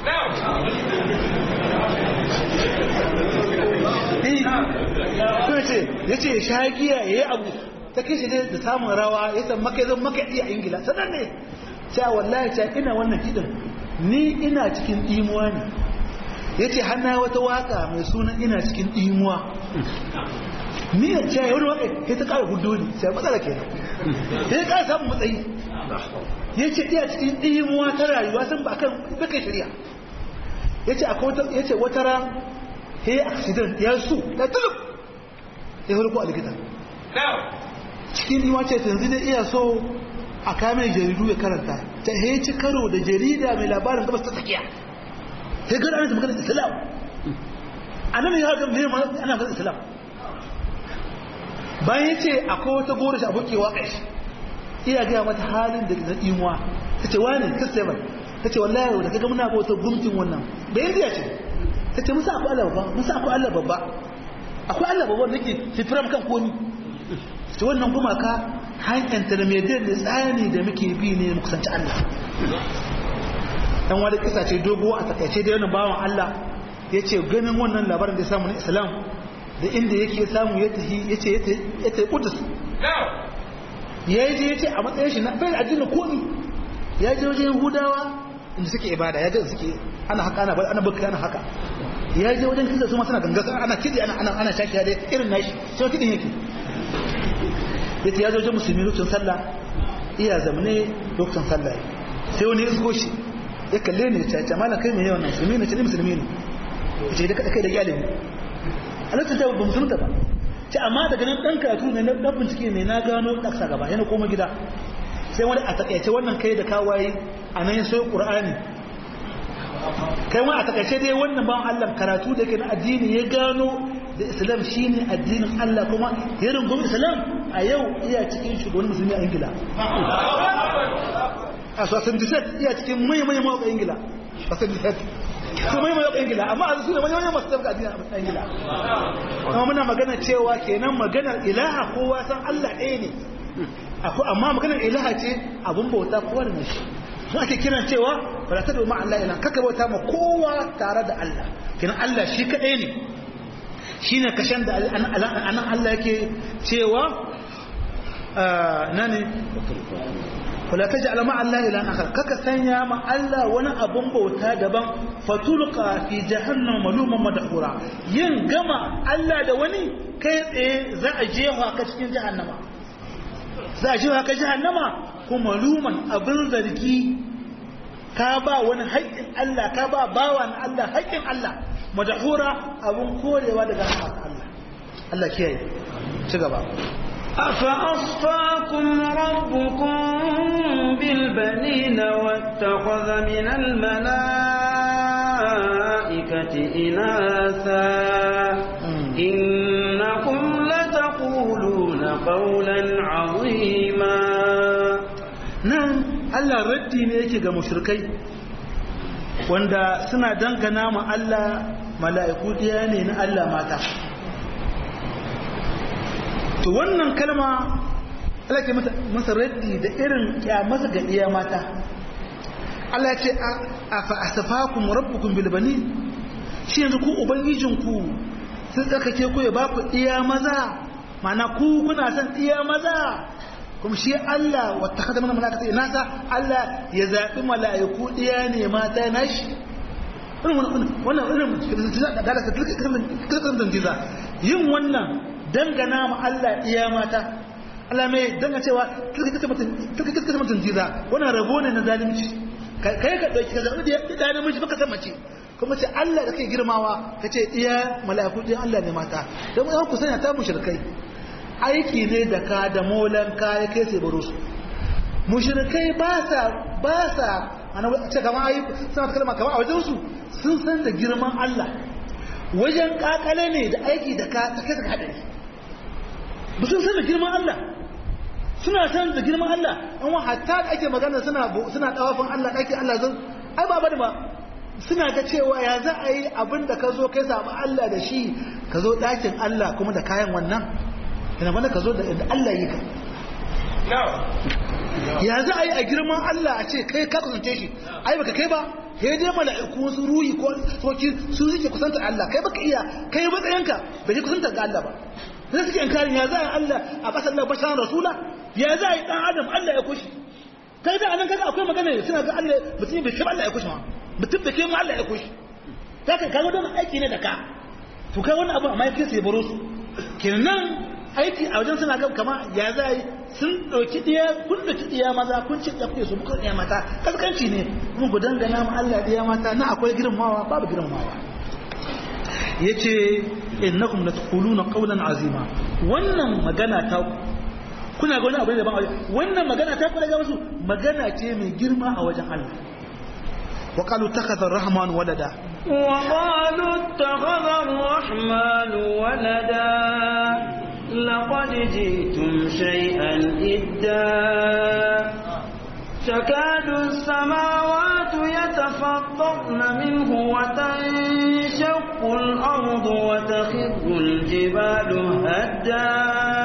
ce ya ce shagiya ya yi abu ta kai shi da samun rawa ya san maka zan maka iya ingila sanar ne cewa wallahi cewa ina wannan kiɗin ni ina cikin ɗimuwa ne ya ce hana wata waka mai sunan ina cikin ɗimuwa ni da cewa wani waka ya ta ƙara hudu ne sai matsala ke ya ya ƙara samun matsayi ya ce iya cikin ɗimuwa ta rayuwa sun ba kan bakai shari'a ya ce wata ran ya yi accident ya su da tulub ya hulku a likita cikin ɗimuwa ce yanzu da iya so a kamen jaridu ya karanta ta heci karo da jarida mai labarin gabas ta tsakiya sai gada ana maganar islam a nan ya ga mai ana maganar islam bayan ya ce akwai wata gora shi abokewa kai iya gaya mata halin da na imuwa ta ce wani kristiyan ta ce wallahi da kaga muna bauta gumtin wannan bayan ziya ce ta ce musa akwai allah babba musa akwai allah babba akwai allah babba da ke fifiram kan komi ta wannan gumaka hanyar intermediate da tsani da muke bi ne mu kusanci Allah dan wani kisa ce dogo a takaice da yana bawan Allah ya ce ganin wannan labarin da ya samu na islam da inda yake samu ya tafi ya ce ya tafi kudus ya yi je ya ce a matsayin shi na bai da addinin komi ya je wajen yahudawa inda suke ibada ya je suke ana haka ana ana baka ana haka ya je wajen kisa su ma suna gangasa ana kidi ana ana ana shaki da irin nashi sai kidin yake yace ya zo wajen musulmi lokacin sallah iya zamane lokacin sallah sai wani isko shi ya kalle ni ya ce malam kai me yawan musulmi ne ce ni musulmi ne yace da kai da iyalin a lokacin ta ba musulunta ba ce amma daga nan dan karatu ne na bincike ne na gano daksa gaba yana koma gida sai wani a takaice wannan kai da kawaye a nan ya soyi qur'ani kai wani a takaice dai wannan ban Allah karatu da ke na addini ya gano da islam shine addinin Allah kuma ya rungumi islam a yau iya cikin shugaban musulmi a ingila a sosan disat iya cikin mai-mai mawaƙa ingila sosan disat su mai mai ingila amma a su ne mai masu tabbata addini a ingila amma muna magana cewa kenan maganar ilaha kowa san Allah ɗaya ne amma maganar ilaha ce abun bauta kowa da nashi su ake kiran cewa ba ta domin Allah ila kaka bauta ma kowa tare da Allah kenan Allah shi kaɗai ne shi ne kashen da anan Allah yake cewa na ne kula ta ji alama Allah ila akhar kaka sanya ma Allah wani abun bauta daban fatulqa fi jahannam maluman madhura yin gama Allah da wani kai tsaye za a jefa ka cikin jahannama za a jefa ka jahannama kuma maluman abin zargi ka ba wani haƙƙin Allah ka ba bawa na Allah haƙƙin Allah madhura abun korewa daga rahmar Allah Allah kiyaye ci gaba أفأصفاكم ربكم بالبنين واتخذ من الملائكة إناثا إنكم لتقولون قولا عظيما nan Allah raddi ne yake ga mushrikai wanda suna dangana ma Allah mala'iku diya ne na Allah mata to wannan kalma Allah ke masa raddi da irin kyamasa ga iya mata Allah ya ce a fa'asafakum rabbukum bil banin shi yanzu ku ubangijinku sun tsakake ku ya ba ku iya maza mana ku kuna son iya maza kuma shi Allah wata kada mana malaka nasa Allah ya zaɓi mala'iku iya ne mata nashi wannan irin dalaka kirkirin dantiza yin wannan dangana ma Allah iya mata Allah mai danga cewa kirkirin mutum jiza wannan rabo ne na zalimci kai ka ɗauki ka zaɓi da namiji baka san mace kuma ce Allah da kai girmawa ka ce iya mala'iku ɗin Allah ne mata don yan ku sanya ta mushrikai aiki ne da ka da molan ka ya kai sai baro su mushrikai ba sa ba sa ana ce kama ayi suna ta kalma kama a wajen su sun san da girman Allah wajen kakale ne da aiki da ka ta kai ka hadari ba sun san da girman Allah suna san da girman Allah an wa hatta da ake magana suna suna tawafin Allah dake Allah zan ai ba bane ba suna ga cewa ya za a yi abin da ka zo kai samu Allah da shi ka zo ɗakin Allah kuma da kayan wannan ina wanda ka zo da Allah yi ka ya za a yi a girman Allah a ce kai ka kusance shi ai baka kai ba ya je mala'iku su ruhi ko soki su suke kusanta Allah kai baka iya kai matsayinka bai kusanta ga Allah ba sai suke inkarin ya za a Allah a kasar Allah basharan rasula ya za a yi dan adam Allah ya kushi kai da anan kaga akwai magana suna ga Allah mutum bai kai Allah ya kushi ma mutum bai kai mu Allah ya kushi ta kai kaga don aiki ne da ka to kai wannan abu amma yake sai baro su kenan aiki a wajen suna ga kama ya za yi sun ɗauki ɗiya kun ɗauki ɗiya maza kun ci ɗafi su muka ɗiya mata kaskanci ne mun ku dangana ma Allah ɗiya mata na akwai girmamawa babu girmamawa ya ce innakum la taquluna qawlan azima wannan magana ta kuna ga wani abu da ban wannan magana ta kula ga musu magana ce mai girma a wajen Allah wa qalu takhadha ar-rahman walada wa qalu takhadha ar-rahman walada لقد جئتم شيئا إدا تكاد السماوات يتفطرن منه وتنشق الأرض وتخر الجبال هدا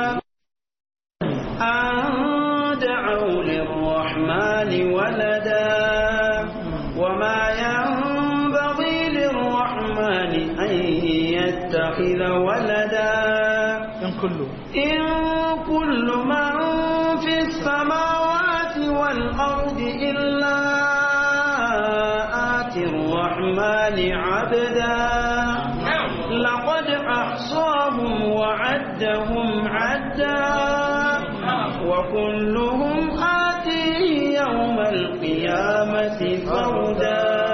أن دعوا للرحمن ولدا وما ينبغي للرحمن أن يتخذ ولدا in kullu إن كل من في السماوات والأرض إلا آتي الرحمن عبدا لقد أحصاهم وعدهم عدا وكلهم آتيه يوم القيامة فردا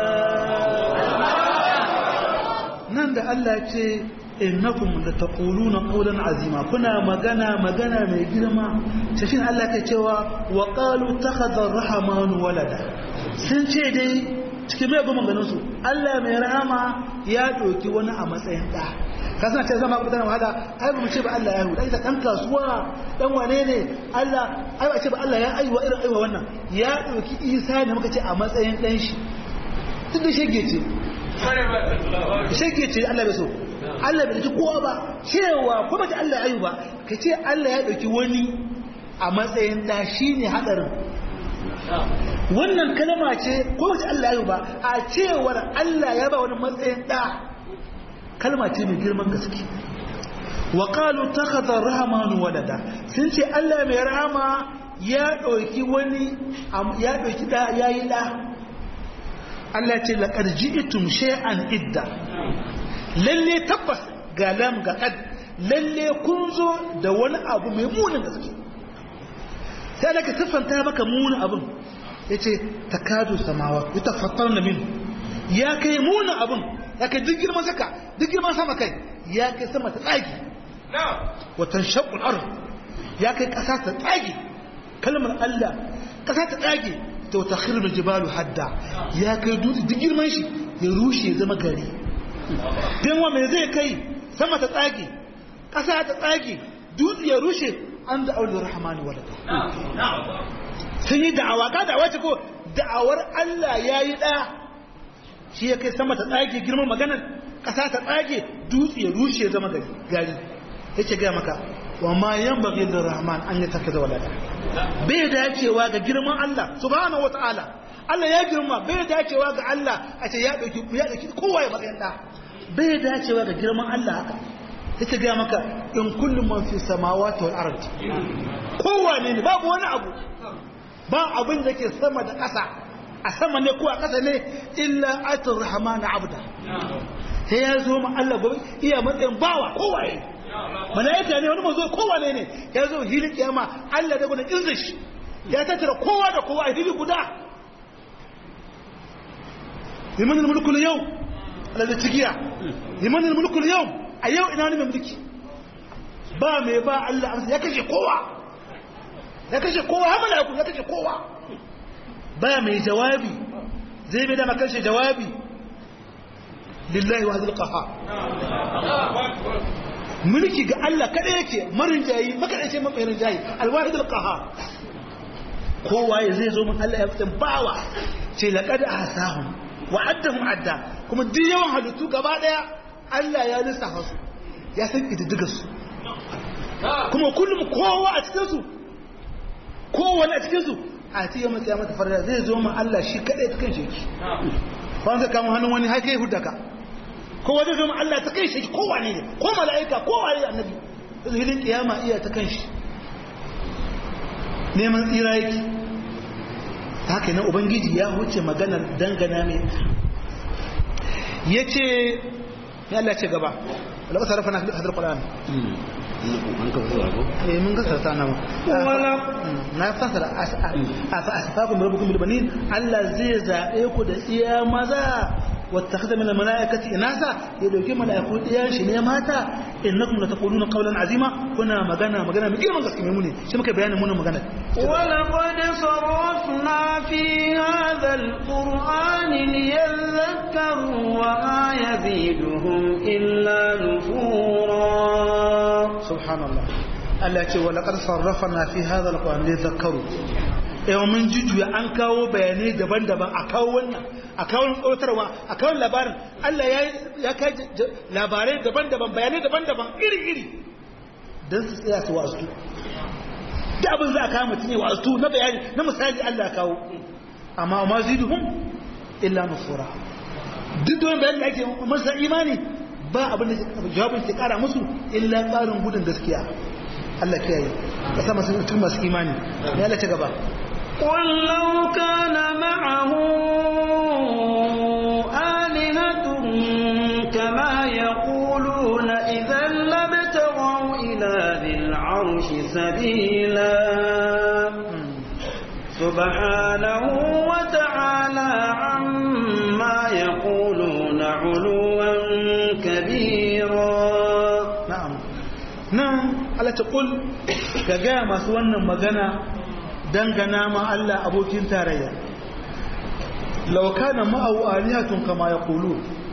nan da Allah ce innakum la taquluna qawlan azima kuna magana magana mai girma sai shin Allah ke cewa wa qalu takhadha ar-rahman walada sun ce dai cikin mai goma ganin su Allah mai rahama ya doki wani a matsayin da ka san ce zama kudan wahala ai ba mu ce ba Allah ya huda ita dan kasuwa dan wane ne Allah ai ba ce ba Allah ya aiwa irin aiwa wannan ya doki Isa ne muka ce a matsayin dan shi duk da shege ce shege ce Allah bai so Allah bai ji kowa ba cewa ko ba ta Allah ayu ba ka ce Allah ya dauki wani a matsayin da shine hadarin wannan kalma ce ko ba ta Allah ayu ba a cewar Allah ya ba wani matsayin da kalma ce mai girman gaske wa qalu takhadha ar-rahman walada sun ce Allah mai rahama ya dauki wani ya dauki da yayi da Allah ce laqad ji'tum shay'an idda lalle tabbas ga lam ga kad lalle kun zo da wani abu mai munin gaske sai da ka siffanta maka munin abin yace takadu samawa yatafattarna min ya kai munin abin ya kai duk girman saka duk girman sama kai ya kai sama ta tsagi wa tanshaqqul ard ya kai kasa ta tsagi kalmar Allah kasa ta tsage to takhirul jibalu hadda ya kai dutse duk girman shi ya rushe ya zama gari dan wa me zai kai sama ta tsage ƙasa ta tsage dutse ya rushe an da aulur rahmani walada sun yi da'awa ka da'awa ce ko da'awar Allah ya yi ɗaya shi ya kai sama ta tsage girman maganar ƙasa ta tsage dutse ya rushe ya zama gari ya ce gaya maka wa ma yan bagi da rahman an yi tafi da walada bai dacewa ga girman Allah subhanahu wa ta'ala Allah ya girma bai dacewa ga Allah a ce ya ɗauki ya ɗauki kowa ya matsayin ɗa bai dacewa ga girman Allah haka ya ce gaya maka in kullum man fi samawati wal ard kowa ne babu wani abu ba abin da ke sama da ƙasa a sama ne ko a ƙasa ne illa atur rahman abda sai ya zo ma Allah gobe iya matsayin bawa kowaye malaika ne wani mazo kowane ne ya zo hilin kiyama Allah da gudun irzish ya tattara kowa da kowa a hili guda liman mulku yau Allah da cigiya liman mulku yau a yau ina ne mai mulki ba mai ba Allah amsa ya kashe kowa ya kashe kowa har mala'iku ya kashe kowa ba mai jawabi zai bai da makashe jawabi lillahi wa zul qaha mulki ga Allah kada yake marin jayi makadace mafarin jayi alwahid alqaha kowa ya zai zo mun Allah ya fitan bawa ce laqad ahsahum wa addahum adda kuma duk yawan halittu gaba daya Allah ya lissafa su ya san kididdigar su kuma kullum kowa a cikin su kowa a cikin su a ce yamma kiyama ta farda zai zo mun Allah shi kadai ta kan shi ba zai kama hannun wani haka ya hudaka kowa zai zo mun Allah ta kan shi kowa ne ko mala'ika kowa ne annabi hilin kiyama iya ta kan shi neman tsira yake haka na ubangiji ya huce maganar dangana mai ya ce ya Allah ce gaba wadda sarrafa na hadar ƙwarar eh mun gasa ta nama na fasara a asfakun rabbukun bilbanin Allah zai zaɓe ku da iya maza wata kada mana mala'ikati inasa ya dauki mala'iku ɗiyan shi ne mata innakum la taquluna qawlan azima kuna magana magana mai girman gaske mai mune shi muka bayanin munin magana ولقد صرفنا في هذا القرآن ليذكروا وما يزيدهم إلا نفورا سبحان الله Allah ya ce wa laqad sarrafna fi hadha alquran li dhakkaru eh mun jujjuya an kawo bayanai daban-daban a kawo wannan a kawo tsotarwa a kawo labarin Allah ya ya kai labarai daban-daban bayanai daban-daban iri-iri dan su tsaya su wasu da abin za a kawo mutum ne wasu na bayani na misali Allah ya kawo amma ma ziduhum illa nufura duk da wani bayani da ake masa imani ba abin da jawabin ke kara musu illa tsarin gudun gaskiya Allah kiyaye ka sa masu mutum masu imani ya Allah ta gaba قل لو كان معه آلهة كما يقولون إذا لابتغوا إلى ذي العرش سبيلا سبحانه وتعالى عما يقولون علوا كبيرا na'am nan Allah ta kul ka gaya masu wannan magana dangana ma Allah abokin tarayya law kana ma'ahu alihatun kama yaqulu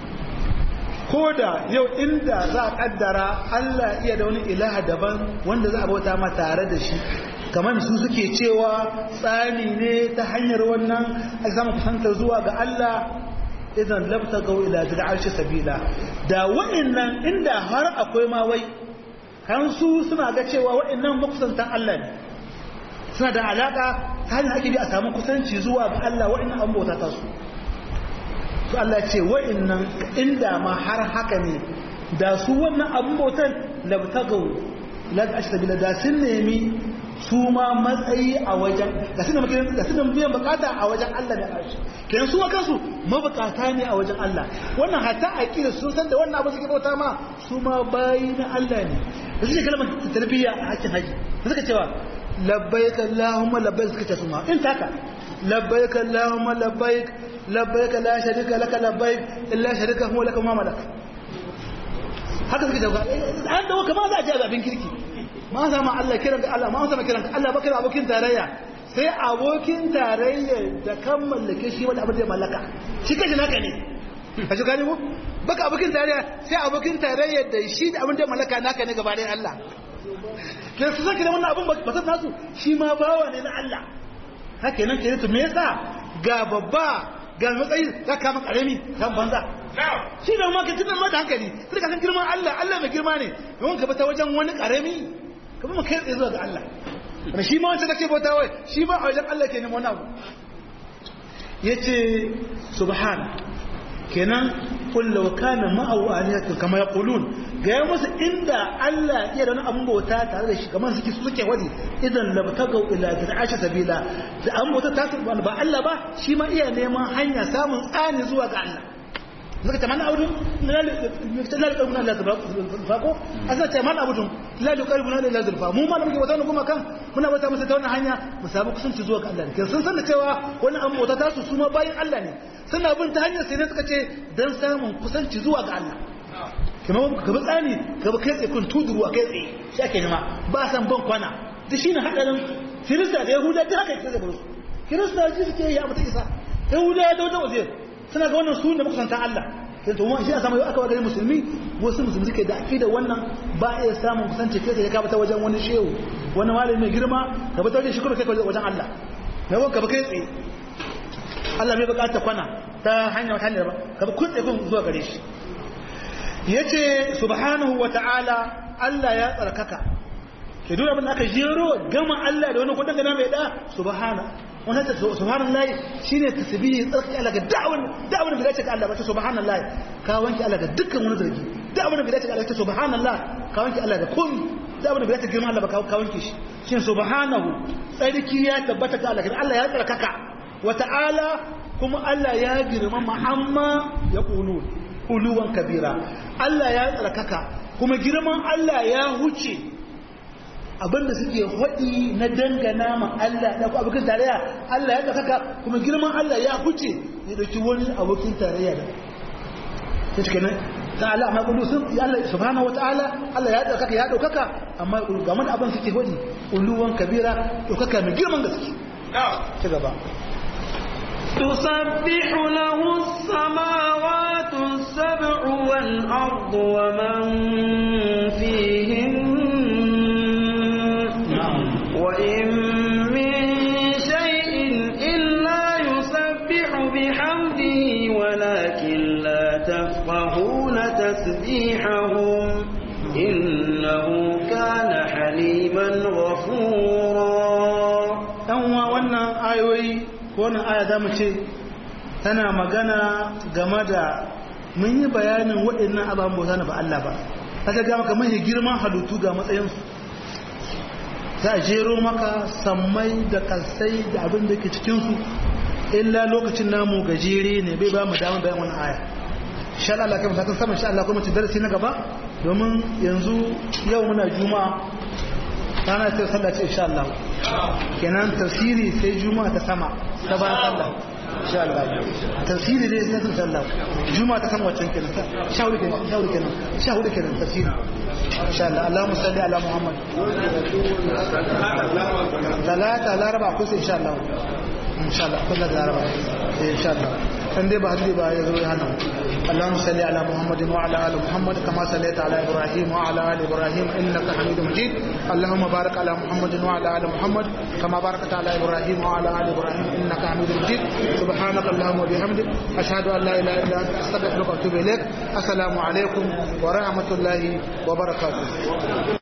koda yau inda za a kaddara Allah iya da wani ilaha daban wanda za a bauta ma tare da shi kamar su suke cewa tsani ne ta hanyar wannan a zama kusanta zuwa ga Allah idan labta ga ila da arshi sabila da wa'annan inda har akwai ma wai kan su suna ga cewa wa'annan makusantan Allah ne suna da alaka ta hanyar ake bi a samu kusanci zuwa ga Allah wa'annan an bauta ta su to Allah ce wa'annan inda ma har haka ne da su wannan abun bautan labta ga ila da arshi sabila da sun nemi su ma matsayi a wajen da suna makirin da suna biyan bukata a wajen Allah da arshi kenan su kansu mabukata ne a wajen Allah wannan hatta aqida sun san da wannan abu suke bauta ma su ma bayi na Allah ne da suke kalmar tarbiyya a hakkin haji da suka cewa labbaik allahumma labbaik suka ce su ma in taka labbaik allahumma labbaik labbaik la sharika laka labbaik illa sharika huwa laka ma malak haka suke cewa an dawo kamar za a ji abin kirki ma za ma Allah kiran Allah ma za ma kiran Allah baka abokin tarayya sai abokin tarayya da kan mallake shi wanda abin da mallaka shi kashi naka ne ka shi gani mu baka abokin tarayya sai abokin tarayya da shi da abin da mallaka naka ne gaba ɗayan Allah ke su sake da wannan abin ba ta nasu shi ma bawa ne na Allah haka nan ke to me yasa ga babba ga matsayi za ka maka karami kan banza shi da maka tunan mata hankali sai ka san girman Allah Allah mai girma ne yawan ka bata wajen wani karami kuma mu kai tsaye zuwa ga Allah da shi ma wancan da ke bauta wai shi ma a wajen Allah ke neman wani abu ya ce subhana kenan kulla kana ma'awu alihatu kama ya kulun ga ya musu inda Allah iya da wani abin bauta tare da shi kamar suke suke wani idan labtagau ila aisha sabila da an bauta ta ba Allah ba shi ma iya neman hanya samun tsani zuwa ga Allah zaka ta mana audun la la qalbuna la zulfa ko asa ta mana audun la qalbuna la zulfa mu ma da muke wata kuma kan muna wata masa ta wannan hanya mu samu kusanci zuwa ga Allah ne sun san da cewa wannan an bauta ta su su ma bayin Allah ne suna bin ta hanyar sai ne suka ce dan samun kusanci zuwa ga Allah kamar ka bi tsani ka bi kai tsaye kun tuduru a kai tsaye shi ake nema ba san ban kwana da shi ne hadarin kirista da yahuda da haka yake da su kirista ji suke yi a mutu isa yahuda da wata wazir suna ga wannan sunan da muka santa Allah sai to shi a samu yau aka wa gari musulmi wasu musulmi suke da akida wannan ba a iya samun kusanci kai tsaye ka bata wajen wani shehu wani malami mai girma ka bata wajen shi kuma kai wajen Allah mai wanka ba kai tsaye Allah bai bukata kwana ta hanyar wata hanyar ba ka bi kun tsaye kun zuwa gare shi yace subhanahu wa ta'ala Allah ya tsarkaka ke duk abin da aka jero gama Allah da wani kudin gana mai da subhana wannan ta subhanallah shine tasbihi tsarki Allah ga da'awan da'awan da dace ga Allah ba ta subhanallah ka wanke Allah ga dukkan wani zargi da'awan da dace ga Allah ta subhanallah ka wanke Allah da komai da'awan da dace girma Allah ba ka wanke shi shine subhanahu tsarki ya tabbata ga Allah Allah ya tsarkaka wa ta'ala kuma Allah ya girma amma ya qulun uluwan kabira Allah ya tsarkaka kuma girman Allah ya huce abinda suke haɗi na dangana ma Allah da abokin tarayya Allah ya tsarkaka kuma girman Allah ya huce ya dauki wani abokin tarayya da ta cike nan ta Allah amma kullu sun Allah subhanahu wataala Allah ya tsarkaka ya daukaka amma game da abin suke haɗi uluwan kabira daukaka mai girman gaske ci gaba تسبح له السماوات السبع والأرض ومن فيهن وإن من شيء إلا يسبح بحمده ولكن لا تفقهون تسبيحهم إنه كان حليما غفورا أنوا وانا آيوي wannan aya za mu ce tana magana game da mun yi bayanin waɗannan ababen bauta na ba Allah ba ta ga maka mahi girman halittu ga matsayinsu za a jero maka sammai da kalsai da abin da ke cikinsu illa lokacin namu gajere ne bai ba mu damar bayan wani aya insha Allah kai musakan sama insha Allah kuma ci darasi na gaba domin yanzu yau muna juma'a rana ta sallah ce insha Allah kenan tafsiri sai juma'a ta sama ta bayan sallah insha Allah tafsiri dai sai insha Allah juma'a ta sama wacce kenan sha hudu kenan sha hudu kenan sha hudu kenan tafsiri insha Allah Allahumma salli ala Muhammad talata laraba ko sai insha Allah insha Allah kullu laraba insha Allah kan dai ba haddi ba ya zo ya hana اللهم صل على محمد وعلى ال محمد كما صليت على ابراهيم وعلى ال ابراهيم انك حميد مجيد اللهم بارك على محمد وعلى ال محمد كما باركت على ابراهيم وعلى ال ابراهيم انك حميد مجيد سبحانك اللهم وبحمدك اشهد ان لا اله الا انت استغفرك واتوب اليك السلام عليكم ورحمه الله وبركاته